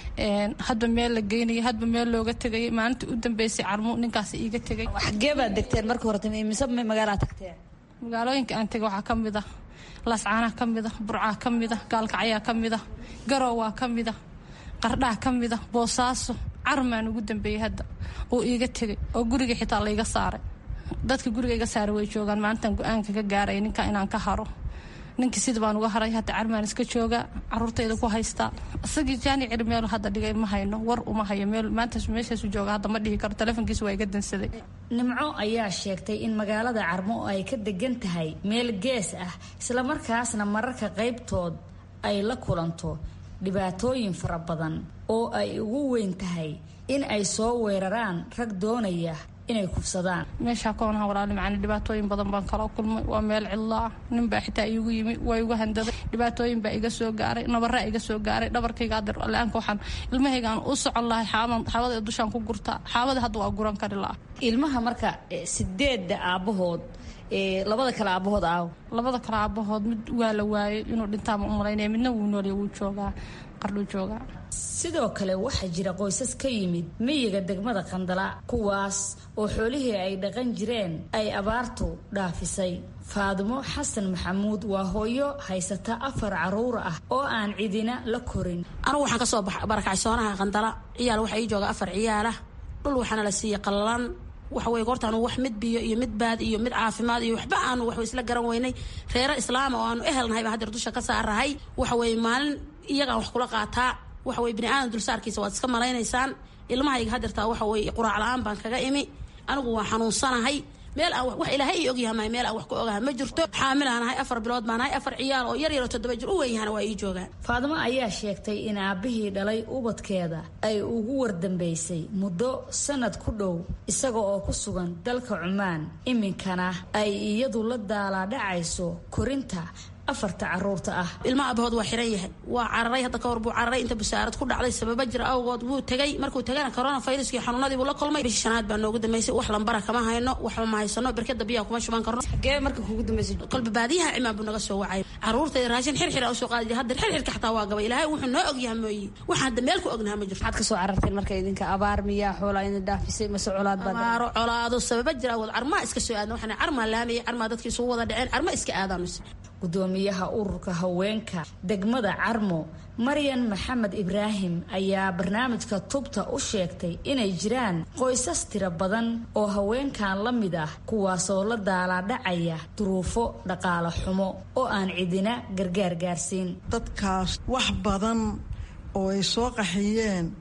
hadba meel la geynayay hadba meel looga tegayay maalintii u dambeysay carmu ninkaas iiga tegay xagee baad degteen marka hore mise magaalaa tagteen magaalooyinka aan tegay waxaa ka mid ah laascaanaa ka mid ah burcaa ka mid ah gaalkacyaa ka mid ah garowaa ka mid ah qardhaa ka mid ah boosaaso carmaan ugu dambeeyey hadda oo iiga tegay oo guriga xitaa layga saaray dadka guriga iga saaray way joogaan maalintan go-aanka ka gaaraya ninka inaan ka haro ninkii sida baan uga haray hadda carmaan iska joogaa caruurtayda ku haystaa isagii jaani ciri meel hadda dhigay ma hayno war uma hayo meel maantaas meeshaasu jooga hadda ma dhihi karo telefonkiisa waa iga dansaday nimco ayaa sheegtay in magaalada carmo ay ka degan tahay meel gees ah islamarkaasna mararka qaybtood ay la kulanto dhibaatooyin fara badan oo ay ugu weyn tahay in ay soo weeraraan rag doonaya inay kufsadaan meeshaa koonaha walaali macani dhibaatooyin badan baan kala kulmay waa meel cidlo ah ninbaa xitaa iigu yimi waa igu handaday dhibaatooyin baa iga soo gaaray nabaraa iga soo gaaray dhabarkayga adeer la-aanka waxaan ilmahaygaan u socon lahay xaaban xaabada dushaan ku gurtaa xaabada hadda waa guran kari la-ah ilmaha marka sideedda aabbahood labada kale aabahood aaw labada kale aabahood mid waa la waayay inuu dhintaama u malaynaya midna wuu noolya wuu joogaa qardhuu joogaa sidoo kale waxaa jira qoysas ka yimid miyiga degmada qandala kuwaas oo xoolihii ay dhaqan jireen ay abaartu dhaafisay faadimo xasan maxamuud waa hooyo haysata afar caruur ah oo aan cidina la korin anugu waxaan kasoo barakacay soonaha qandala ciyaal waxaa ii jooga afar ciyaalah dhul waxaana la siiyey qallalan waxa weye goorta anu wax mid biyo iyo mid baad iyo mid caafimaad iyo waxba aanu wax isla garan weynay reero islaama oo aanu ehelnahay baa hadeer dusha ka saarahay waxa weye maalin iyagaan wax kula qaataa waxa weye bini aadan dulsaarkiisa waad iska malaynaysaan ilmahayga hadeertaa waxa weye quraac la-aan baan kaga imi anigu waan xanuunsanahay meel aan wax ilaahay ii ogyahay meel aan wax ku ogahay ma jirto xaamilaanahay afar bilood baan nahay afar ciyaal oo yar yaroo toddoba jir u wenyahana waa ii joogaan faadimo ayaa sheegtay in aabbihii dhalay ubadkeeda ay ugu wardambeysay muddo sanad ku dhow isaga oo ku sugan dalka cumaan iminkana ay iyadu la daalaadhacayso korinta afarta caruurta ah ilma aabahood waa xiran yahay waa cararay hadda kahor buu cararay inta busaarad ku dhacday sababa jira awgood wuu tegay markuu tagana corona viruskii xanuunadii buu la kulmay bishii shanaad baa noogu dambeysay wax lambara kama hayno waxba ma haysano berkada biyaha kuma shuban karno xagee marka kugu dambeysay kolba baadiyaha cimaan buu naga soo wacay caruurtayda raashin xirxira usoo qaadi jiray hadda xirxirka xataa waa gabay ilaahay wuxuu noo ogyahay mooyi waxaan hadda meel ku ognaha ma jirto maxaad kasoo cararteen marka idinka abaar miyaa xoolaa idin dhaafisay mase colaad baad abaaro colaado sababa jira awood carmaa iska soo aadna waxaan carmaa laamaya carmaa dadkii isugu wada dhaceen carma iska aadaanu gudoomiyaha ururka haweenka degmada carmo maryan maxamed ibraahim ayaa barnaamijka tubta u sheegtay inay jiraan qoysas tiro badan oo haweenkan la mid ah kuwaasoo la daalaadhacaya duruufo dhaqaale xumo oo aan cidina gargaar gaarsiin dadkaas wax badan oo ay soo qaxiyeen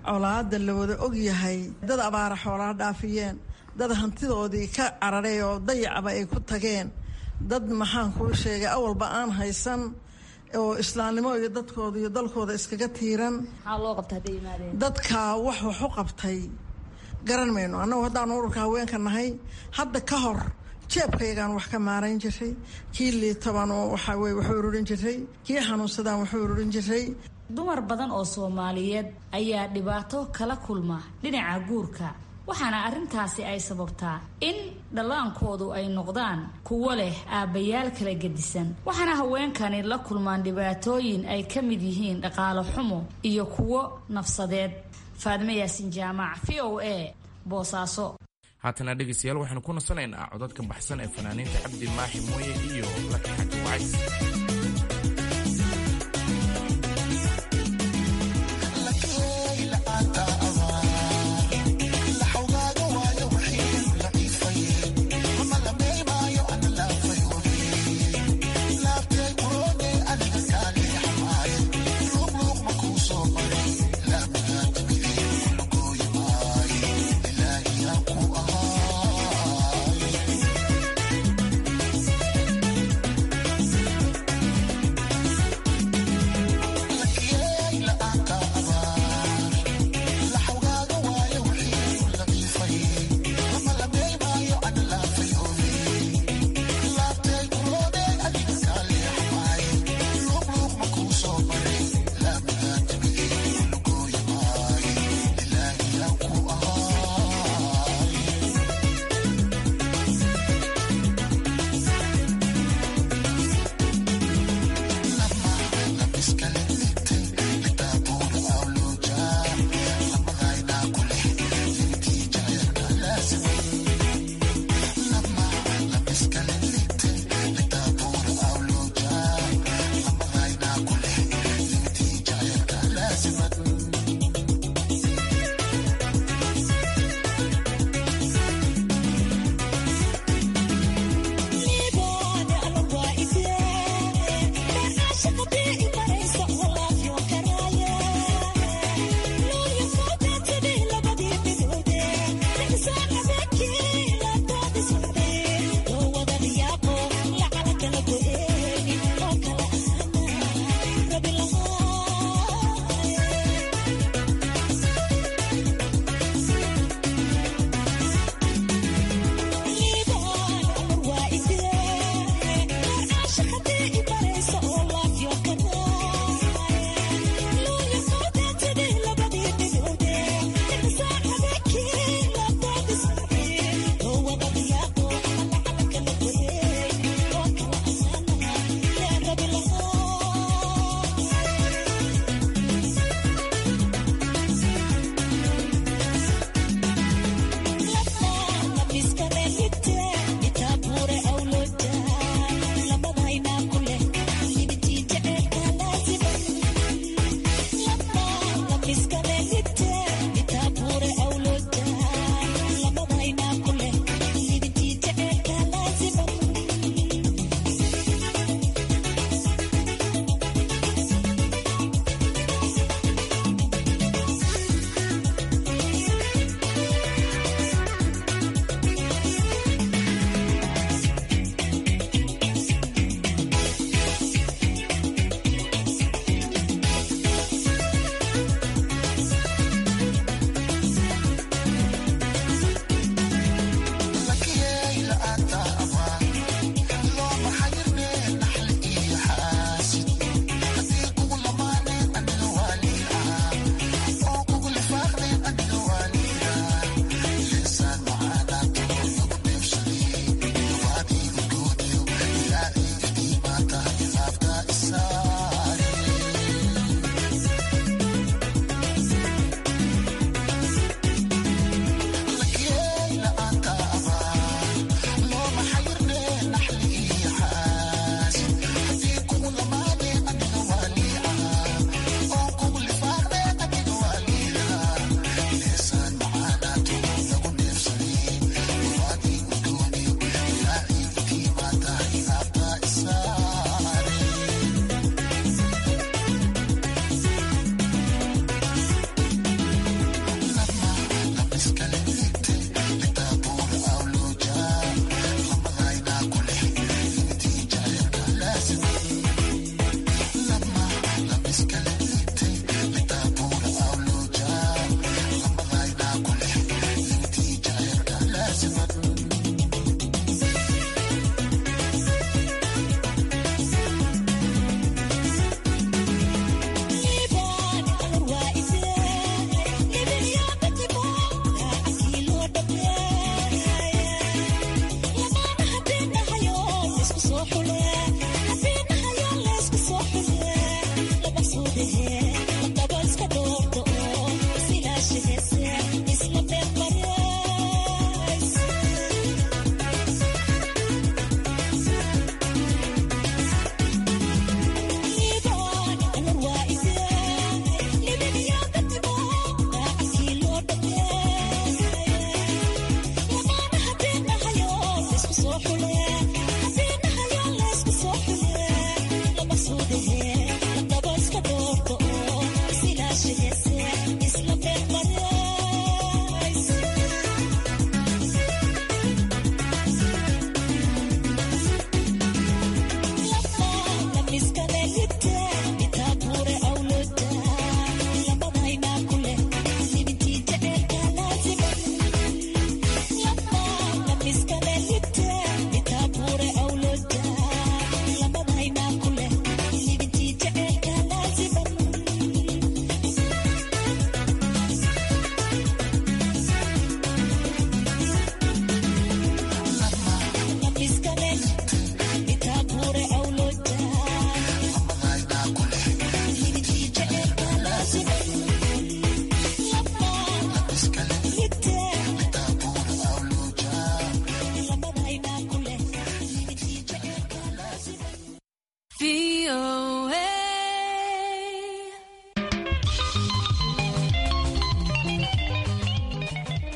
colaada la wada ogyahay dad abaara xoolaha dhaafiyeen dad hantidoodii ka cararay oo dayacba ay ku tageen dad maxaan kuu sheegay awalba aan haysan oo islaamnimo iyo dadkooda iyo dalkooda iskaga tiiran dadka wax wax u qabtay garan mayno annagu haddaan ururka haweenka nahay hadda ka hor jeebkayagaan wax ka maarayn jiray kii liitaban oo waxaa weye waxu ururin jiray kii xanuunsadaan waxu ururin jiray dumar badan oo soomaaliyeed ayaa dhibaato kala kulma dhinaca guurka waxaana arrintaasi ay sababtaa in dhallaankoodu ay noqdaan kuwo leh aabbayaal kala gedisan waxaana haweenkani la kulmaan dhibaatooyin ay ka mid yihiin dhaqaalo xumo iyo kuwo nafsadeed faadime yaasin jaamac v o a boosaaso haatana dhegaystayaal waxaynu ku nasanaynaa codadka baxsan ee fanaaniinta cabdi maaxi mooye iyo laki xaji wacays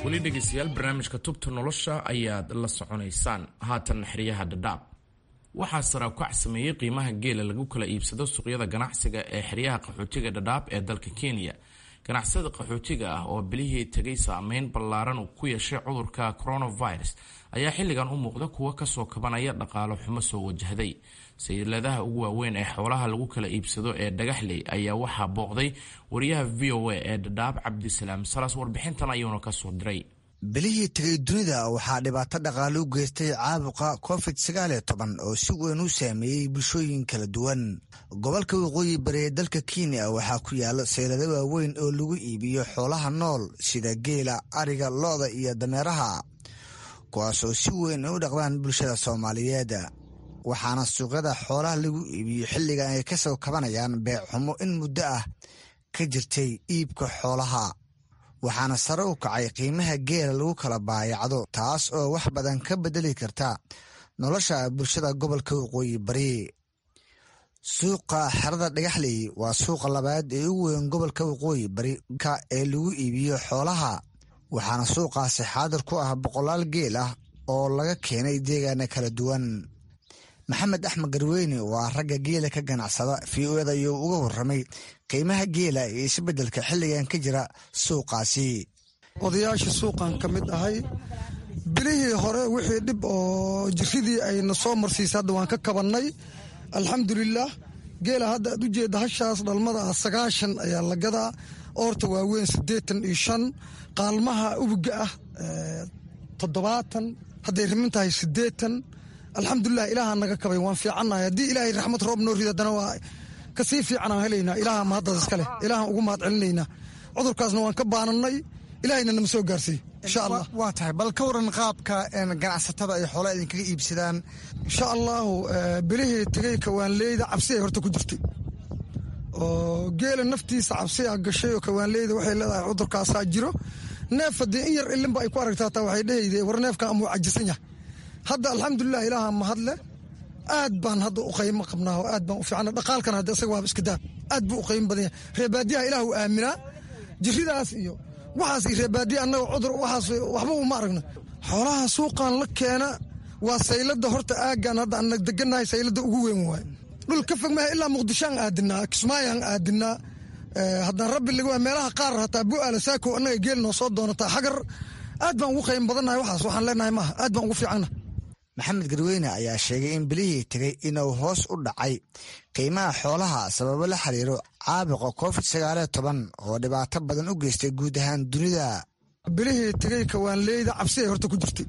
weli dhegaystayaal barnaamijka tubta nolosha ayaad la soconaysaan haatan xeryaha dhadhaab waxaa saraakuac sameeyey qiimaha geela lagu kala iibsado suuqyada ganacsiga ee xeryaha qaxootiga dhadhaab ee dalka kenya ganacsada qaxootiga ah oo bilihii tegay saameyn ballaaran uu ku yeeshay cudurka coronavirus ayaa xilligan u muuqda kuwa kasoo kabanaya dhaqaalo xumo soo wajahday sayiladaha ugu waaweyn ee xoolaha lagu kala iibsado ee dhagaxley ayaa waxaa booqday wariyaha v o a ee dhadhaab cabdisalaam salas warbixintan ayuuna kasoo diray bilihii tegay dunida waxaa dhibaato dhaqaale u geystay caabuqa covid sagaaliyo toban oo si weyn u saameeyey bulshooyin kala duwan gobolka waqooyi bari ee dalka kenya waxaa ku yaala saylado waaweyn oo lagu iibiyo xoolaha nool sida geela ariga lo-da iyo dameeraha kuwaasoo si weyn u dhaqdaan bulshada soomaaliyeed waxaana suuqyada xoolaha lagu iibiyo xilligan ay kasoo kabanayaan beecxumo in muddo ah ka jirtay iibka xoolaha waxaana sare u kacay qiimaha geela lagu kala baayacdo taas oo wax badan ka bedeli karta nolosha bulshada gobolka waqooyi bari suuqa xerada dhagaxley waa suuqa labaad ee ugu weyn gobolka waqooyi bari ee lagu iibiyo xoolaha waxaana suuqaasi xaadir ku ah boqolaal geel ah oo laga keenay deegaana kala duwan maxamed axmed garweyne waa ragga geela ka ganacsada v o eda ayuu uga warramay qiimaha geela iyo isbeddelka xilligan ka jira suuqaasi odayaasha suuqan ka mid ahay bilihii hore wixii dhib oo jiridii ayna soo marsiisa hadda waan ka kabannay alxamdulilaah geela hadda aad u jeedda hashaas dhalmada ah sagaashan ayaa la gadaa oorta waaweyn siddeetan iyo shan qaalmaha ubuga ah toddobaatan hadday rimin tahay siddeetan alxamdulilah ilaaha naga kabay waan fiicannahay haddii ilaahay raxmad roob noo rido haddana waa kasii fiicanaan helaynaa ilaaha mahaddaas iska leh ilaahan ugu mahad celinaynaa cudurkaasna waan ka baanannay ilaahayna nama soo gaarsiiy insha allah waa tahay bal ka waran qaabka ganacsatada ay xoolaa idinkaga iibsadaan insha allahu bilihii tegey kawaanleyda cabsi ay horta ku jirtay oo geela naftiisa cabsi a gashay oo kawaanleyda waxay leedahay cudurkaasaa jiro neef haddii in yar ilinba ay ku aragta hataa waxay dhehayde war neefkan amuu cajisan yahay hadda alxamdulilah ilaaha mahadle aad baan hadda u qaymo qabnaa oo aad baan u fiicana dhaqaalkan hadda isaga waaba iska daab aad buu u qaymo badan yahay reebaadiyaha ilaah u aaminaa jiridaas iyo waxaas iyo reebaadiya annaga cudur waxaas waxba uma aragno xoolaha suuqan la keena waa saylada horta aaggan hadda ana degannahay saylada ugu weyn waaye dhul ka fog maha ilaa muqdishoan aadinaa kismaayaan aadinaa haddaan rabbi laga meelaha qaar hataa bu'aala saako annaga geel noo soo doonataa xagar aad baan ugu qaymo badannahay waxaas waxaan leenahay maaha aad baan ugu fiicanna maxamed garweyne ayaa sheegay in bilihii tegay inuu hoos u dhacay qiimaha xoolaha sababo la xiriiro caabuqa covid sagaaliyo toban oo dhibaato badan u geystay guud ahaan dunida bilihii tegey kawaanleyda cabsi ay horta ku jirtay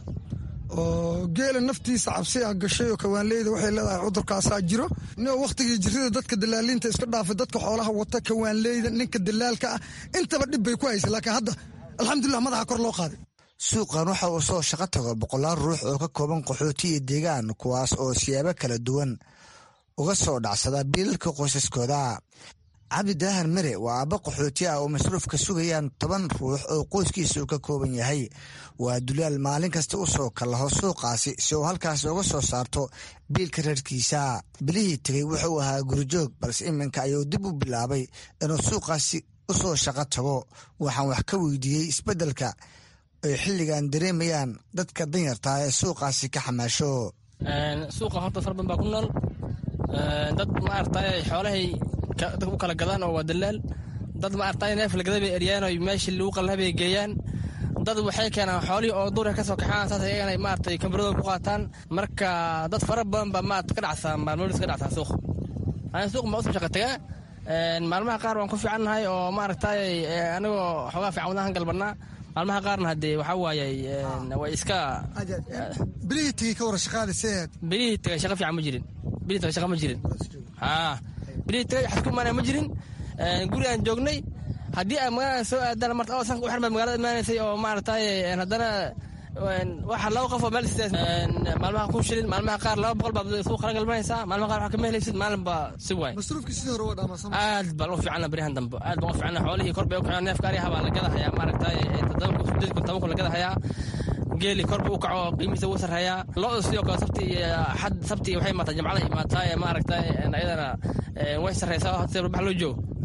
oo geela naftiisa cabsi a gashay oo kawaanleyda waxay leedahay cudurkaasaa jiro nin wakhtigii jirida dadka dalaaliinta iska dhaafay dadka xoolaha wata kawaanleyda ninka dalaalka ah intaba dhib bay ku haysay laakiin hadda alxamdulilah madaxa kor loo qaaday suuqan waxa uu soo shaqo tago boqolaal ruux oo ka kooban qaxooti iyo deegaan kuwaas oo siyaabo kala duwan uga soo dhacsada biilalka qoysaskooda cabdi daahan mere waa aabbo qaxooti ah oo masruuf ka sugayaan toban ruux oo qoyskiisa uu ka kooban yahay waa dulaal maalin kasta u soo kallaho suuqaasi si uu halkaasi uga soo saarto biilka reerkiisa bilihii tegey wuxuu ahaa gurijoog balse iminka ayuu dib u bilaabay inuu suuqaasi u soo shaqo tago waxaan wax ka weydiiyey isbeddelka ay xilligan dareemayaan dadka danyartaa ee suuqaasi ka xamaasho suuqa horta far badan baa ku nool dad maaragtay xoolahay dadka u kala gadaan oo waa dalaal dad maaragtay neef lagada bay eryaan oo meeshii lagu qallaha bay geeyaan dad waxay keenaan xoolihii oo duurka ka soo kaxaan saas ayagana maaragtay kambaradooda ku qaataan marka dad fara badan baa maarata ka dhacsaa maalmoodis ka dhacsaa suuq ani suuq ma usoo shaqa tagaa maalmaha qaar waan ku fiicannahay oo maaragtay anigoo xoogaa fiican wadahan galbanaa maalmaha qaarna hadee waxaa waaye way iska bilihii tegey ka wara shaqaada seed bilihii tegay shaqa fiican ma jirin bilihii tegay shaqa ma jirin haa bilihii tegay xadku imaanaya ma jirin guri aan joognay haddii ay magaalada soo aadaan marta oo sanka u xirmay magaalada imaanaysay oo maaragtay haddana waxa laba qof oo meel sidaas maalmaha kun shilin maalmaha qaar laba boqol baad suuq kala galmanaysaa maalmaha qaar wax kama helaysid maalin baa si waay masruufkii sidii hore waa dhaamasan aad baan u fiicana berihan dambe aad baan u fiicana xoolihii kor bay u kaceen neefka ariyaha baa la gadahayaa maaragtay toddoba kun sideed kun toban kun la gadahayaa geeli kor buu u kaco qiimihiisa wuu sarreeyaa lo-da sidoo kale sabti iyo xad sabti waxay imaataa jamcada imaataa ee maaragtay ayadana way sarreysaa sida bax loo joogo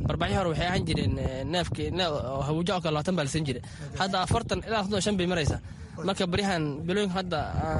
barbaaxyo hore waxay ahaan jireen neefki habuujo oo kale labaatan baa lasan jira hadda afartan ilaa afartan shan bay maraysaa marka baryahan bilooyinka hadda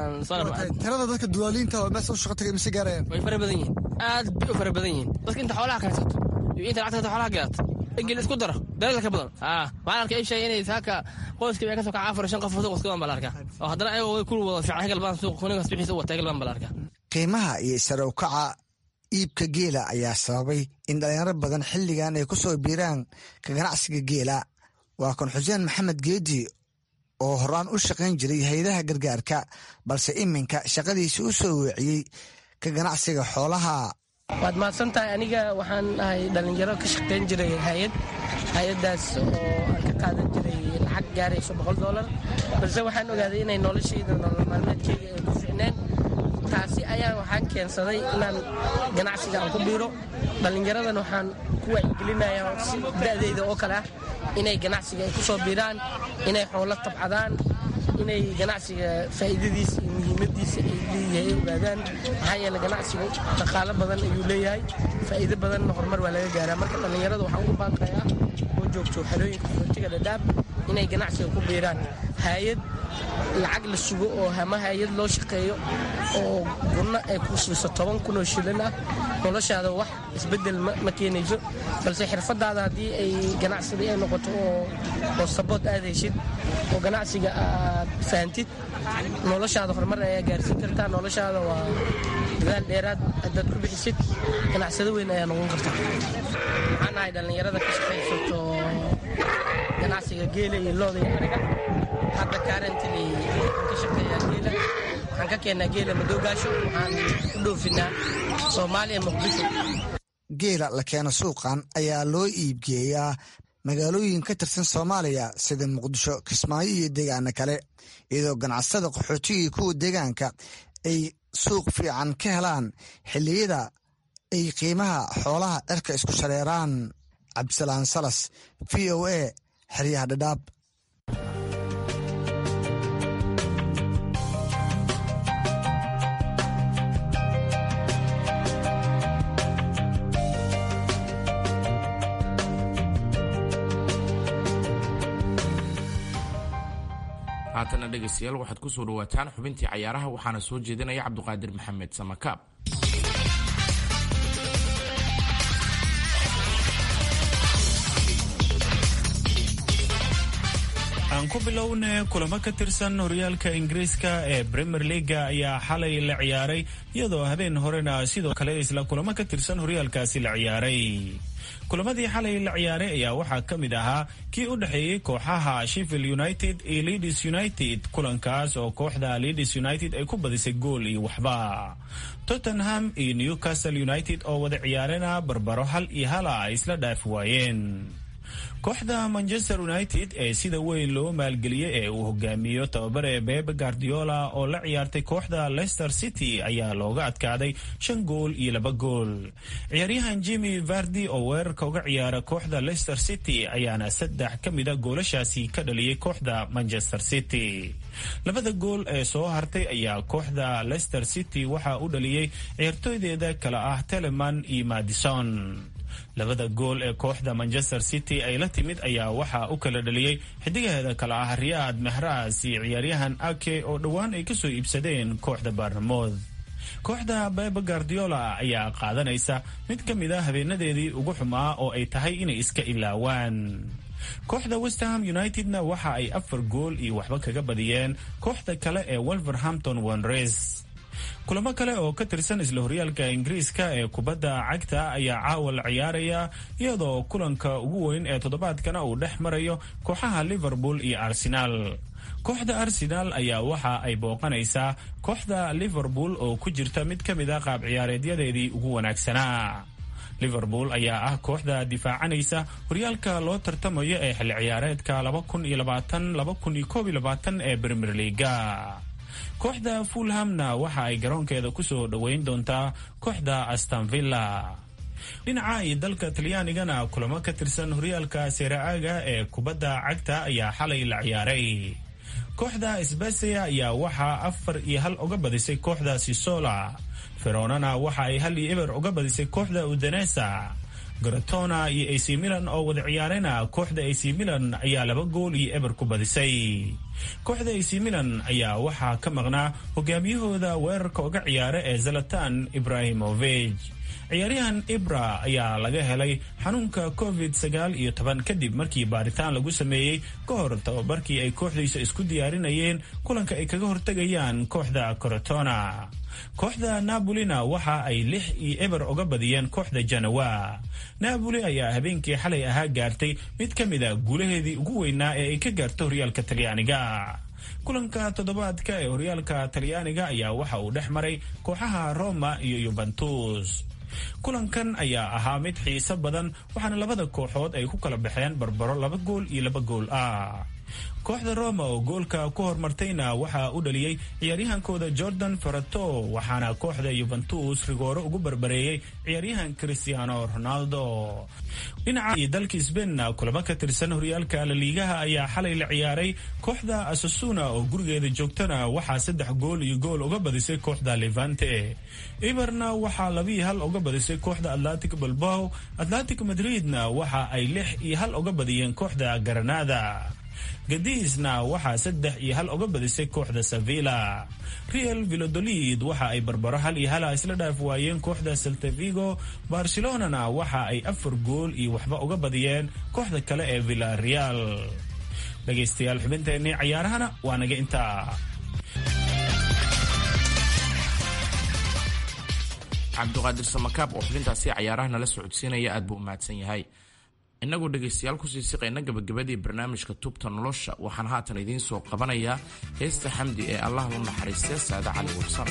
tirada dadka duwaaliinta oo meesha u shaqo tagay mise gaarayaan way fara badan yihiin aad bay u fara badan yihiin dadka inta xoolaha kaysato iyo inta lacagta xoolaha gadato egel isku daro daleel ka badan waxaan arkay in sheegay inay saaka qoyskii bay ka soo kaca afar shan qof suuq iska baan bala arkaa oo haddana ayagoo way ku wada fiican hegal baan suuq kuninkaas bixiisa u wata hegal baan bala arkaa qiimaha iyo sare u kaca iibka geela ayaa sababay in dhalinyaro badan xilligan ay ku soo biiraan ka ganacsiga geela waa kan xuseen maxamed geedi oo horaan u shaqayn jiray hay-adaha gargaarka balse iminka shaqadiisa u soo weeciyey ka ganacsiga xoolaha waad mahadsan tahay aniga waxaan ahay dhallinyaro ka shaqayn jiray hay-ad hay-addaas oo aan ka qaadan jiray lacag gaarayso boqol doolar balse waxaan ogaaday inay noloshayda nolol maalmeedkayga ay ku ficneen taasi ayaa waxaan keensaday inaan ganacsiga aan ku biiro dhallinyaradan waxaan ku wacyigelinayaa si da'dayda oo kale ah inay ganacsiga ay ku soo biiraan inay xoolo tabcadaan inay ganacsiga faa'iidadiisa iyo muhiimadiisa ay leeyahay ogaadaan maxaa yeele ganacsigu dhaqaalo badan ayuu leeyahay faa'iido badanna horumar waa laga gaaraa marka dhallinyarada waxaan ugu baaqayaa oo joogto xerooyinka qaxootiga dhadhaab inay ganacsiga ku biiraan hay-ad lacag la sugo oo hama hay-ad loo shaqeeyo oo gunno ay ku siiso toban kun oo shilin ah noloshaada wax isbeddel ma keenayso balse xirfadaada haddii ay ganacsadii ay noqoto oo sabood aad heshid oo ganacsiga aad fahantid noloshaada horumar ayaa gaarsiin kartaa noloshaada waa dadaal dheeraad haddaad ku bixisid ganacsado weyn ayaa noqon kartaa waxaan ahay dhallinyarada ka shaqaysato ganacsiga geela iyo looda iyo ariga hadda kaarantili waxaan ka shaqeeyaa geela waxaan ka keennaa geela madoogaasho waxaan u dhoofinaa soomaaliya muqdisho geela la keeno suuqan ayaa loo iibgeeyaa magaalooyin ka tirsan soomaaliya sida muqdisho kismaayo iyo deegaano kale iyadoo ganacsatada qaxootigii kuwa deegaanka ay suuq fiican ka helaan xilliyada ay qiimaha xoolaha cirka isku shareeraan cabdisalaan salas v o a xeryaha dhadhaab haatana dhegaystayaal waxaad ku soo dhawaataan xubintii cayaaraha waxaana soo jeedinaya cabduqaadir maxamed samakaab aan ku bilowne kulamo ka tirsan horyaalka ingiriiska ee premier leaga ayaa xalay la ciyaaray iyadoo habeen horena sidoo kale isla kulamo ka tirsan horyaalkaasi la ciyaaray kulamadii xalay la ciyaaray ayaa waxaa ka mid ahaa kii u dhexeeyey kooxaha sheffield united iyo leeds united kulankaas oo kooxda leeds united ay ku badisay gool iyo waxba tottenham iyo newcastle united oo wada ciyaarena barbaro hal iyo hala ay isla dhaafi waayeen kooxda manchester united ee sida weyn loo maalgeliyey ee uu hogaamiyo tababare bebe guardiola oo la ciyaartay kooxda leicester city ayaa looga adkaaday shan gool iyo laba gool ciyaaryahan jimmy vardi oo weerarka uga ciyaara kooxda leicester city ayaana saddex ka mida goolashaasi ka dhaliyey kooxda manchester city labada gool ee soo hartay ayaa kooxda leicester city waxaa u dhaliyey ciyaartooydeeda kale ah teleman iyo madison labada gool ee kooxda manchester city ay la timid ayaa waxaa u kala dhaliyey xidigaheeda kale ah riyaad mehras iyo ciyaaryahan ake oo dhowaan ay kasoo iibsadeen kooxda baarnamood kooxda bebe guardiola ayaa qaadanaysa mid ka mid a habeenadeedii ugu xumaa oo ay tahay inay iska ilaawaan kooxda westham unitedna waxa ay afar gool iyo waxba kaga badiyeen kooxda kale ee wolverhampton wanres kulamo kale oo ka tirsan isla horyaalka ingiriiska ee kubadda cagta ayaa caawa la ciyaaraya iyadoo kulanka ugu weyn ee toddobaadkana uu dhex marayo kooxaha liverpool iyo arsenaal kooxda arsenaal ayaa waxa ay booqanaysaa kooxda liverpool oo ku jirta mid ka mid a qaab ciyaareedyadeedii ugu wanaagsanaa liverpool ayaa ah kooxda difaacanaysa horyaalka loo tartamayo ee xilli ciyaareedka ee premier leaga kooxda fulhamna waxa ay garoonkeeda kusoo dhoweyn doontaa kooxda astanvilla dhinaca iyo dalka talyaanigana kulamo ka tirsan horyaalka seera-aaga ee kubadda cagta ayaa xalay la ciyaaray kooxda sbesia ayaa waxaa afar iyo hal uga badisay kooxda sisola feronana waxa ay hal iyo eber uga badisay kooxda udanesa garatona iyo ac milan oo wada ciyaarena kooxda ac milan ayaa laba gool iyo eber ku badisay kooxda ac milan ayaa waxaa ka maqnaa hogaamiyahooda weerarka uga ciyaara ee zalatan ibrahimovich ciyaaryahan ibra ayaa laga helay xanuunka covid sagaal iyo toban kadib markii baaritaan lagu sameeyey ka hor tababarkii ay kooxdiisa isku diyaarinayeen kulanka ay kaga hortegayaan kooxda corotona kooxda nabolina waxa ay lix iyo eber uga badiyeen kooxda janawa napoli ayaa habeenkii xalay ahaa gaartay mid ka mid a guulaheedii ugu weynaa ee ay ka gaarto horyaalka talyaaniga kulanka toddobaadka ee horyaalka talyaaniga ayaa waxa uu dhex maray kooxaha roma iyo yuventus kulankan ayaa ahaa mid xiiso badan waxaana labada kooxood ay ku kala baxeen barbaro laba gool iyo laba gool ah kooxda roma oo goolka ku hormartayna waxaa u dhaliyey ciyaaryahankooda jordan farato waxaana kooxda yuventus rigooro ugu barbareeyey ciyaaryahan cristiano ronaldo dhinaca iyo dalka sbainna kulamo ka tirsan horyaalka laliigaha ayaa xalay la ciyaaray kooxda asasuna oo gurigeeda joogtana waxaa saddex gool iyo gool uga badisay kooxda levante iberna waxaa labii hal uga badisay kooxda atlantic balbao atlantic madridna waxa ay lix iyo hal uga badiyeen kooxda garanada gadiisna waxaa saddex iyo hal uga badisay kooxda sevilla real vilodolid waxa ay barbaro hal iyo hala isla dhaaf waayeen kooxda saltavigo barcelonana waxa ay afar gool iyo waxba uga badiyeen kooxda kale ee villareal dhegaystayaal xubinteennii cayaarahana waa naga intaa cabdiqaadir samakaab oo xubintaasi cayaaraha nala socodsiinaya aad buu u mahadsan yahay inagoo dhegaystayaal kusii siqayna gabagabadii barnaamijka tubta nolosha waxaan haatan idiin soo qabanayaa heesta xamdi ee allah u naxariistee saade cali warsan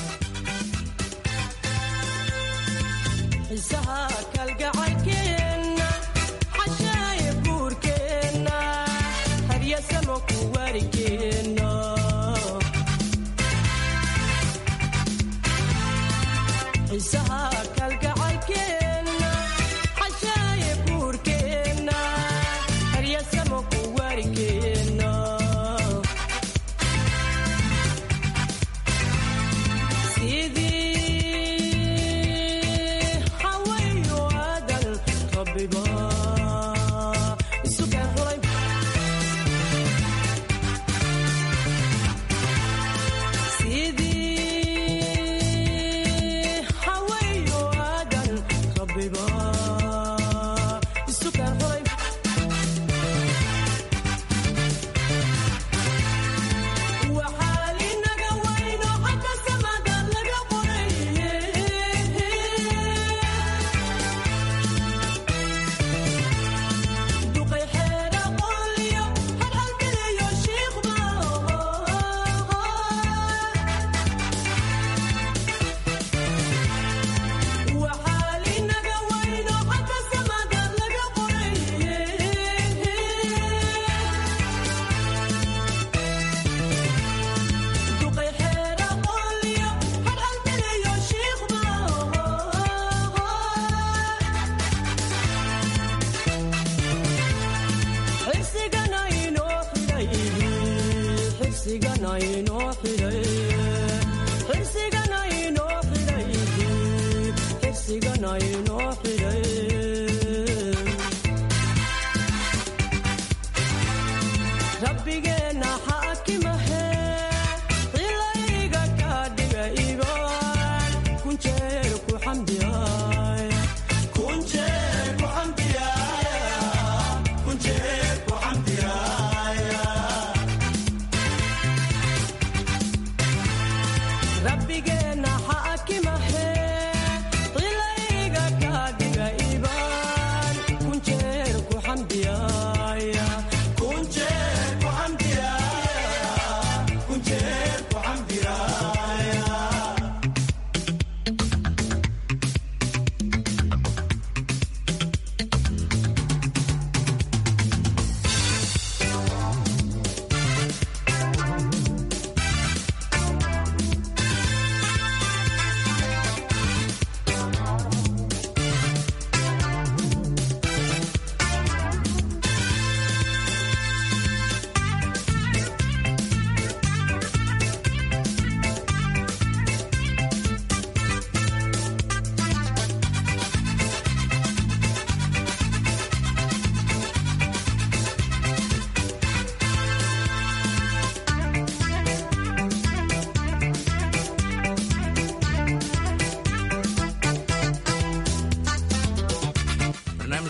rabbigeena xaakimahe qilayga ka dhiga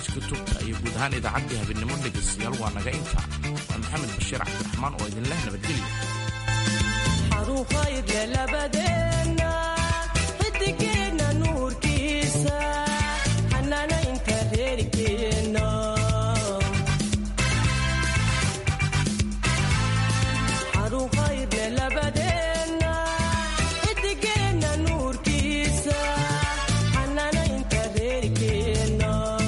barnaamijka tubta iyo guud ahaan idaacaddii habeenimo dhegaystayaal waa naga inta waa maxamed bashiir cabdiraxmaan oo idinleh nabadgelya xidigeenna nuurkiisa xanaanaynta reerkeenna xarun khayrle labadeenna xidigeenna nuurkiisa xanaanaynta reerkeenna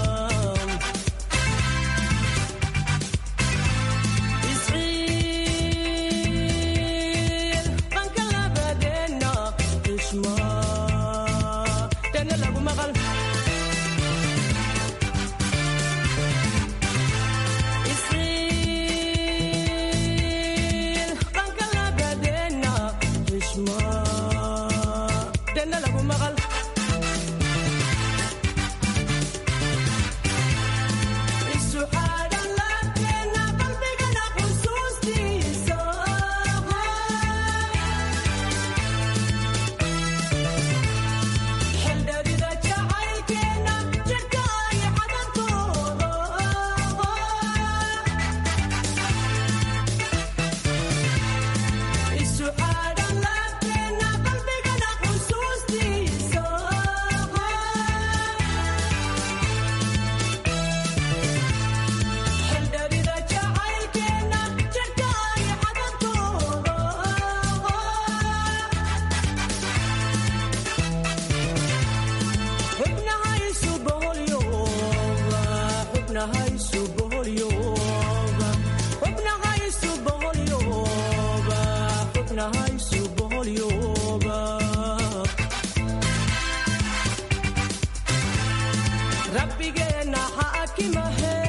isciil qanka labadeenna xushma dana lagu maqal isciil qanka labadeenna xushma dana lagu maqal isu xaadhan laabteenna qalbigana xusuustiisa xeldherida jacaylkeenna jidhka ay xadantooda isu xaadhan laabteenna qalbigana xusuustiisa xeldherida jacaylkeenna jidhka ay xadantooda xubnahaysu boqolyooba xubnahaysu boqolyooba xubnahaysu boqolyooba xubnahaysu boqolyooba rabbigeenna xaakimahe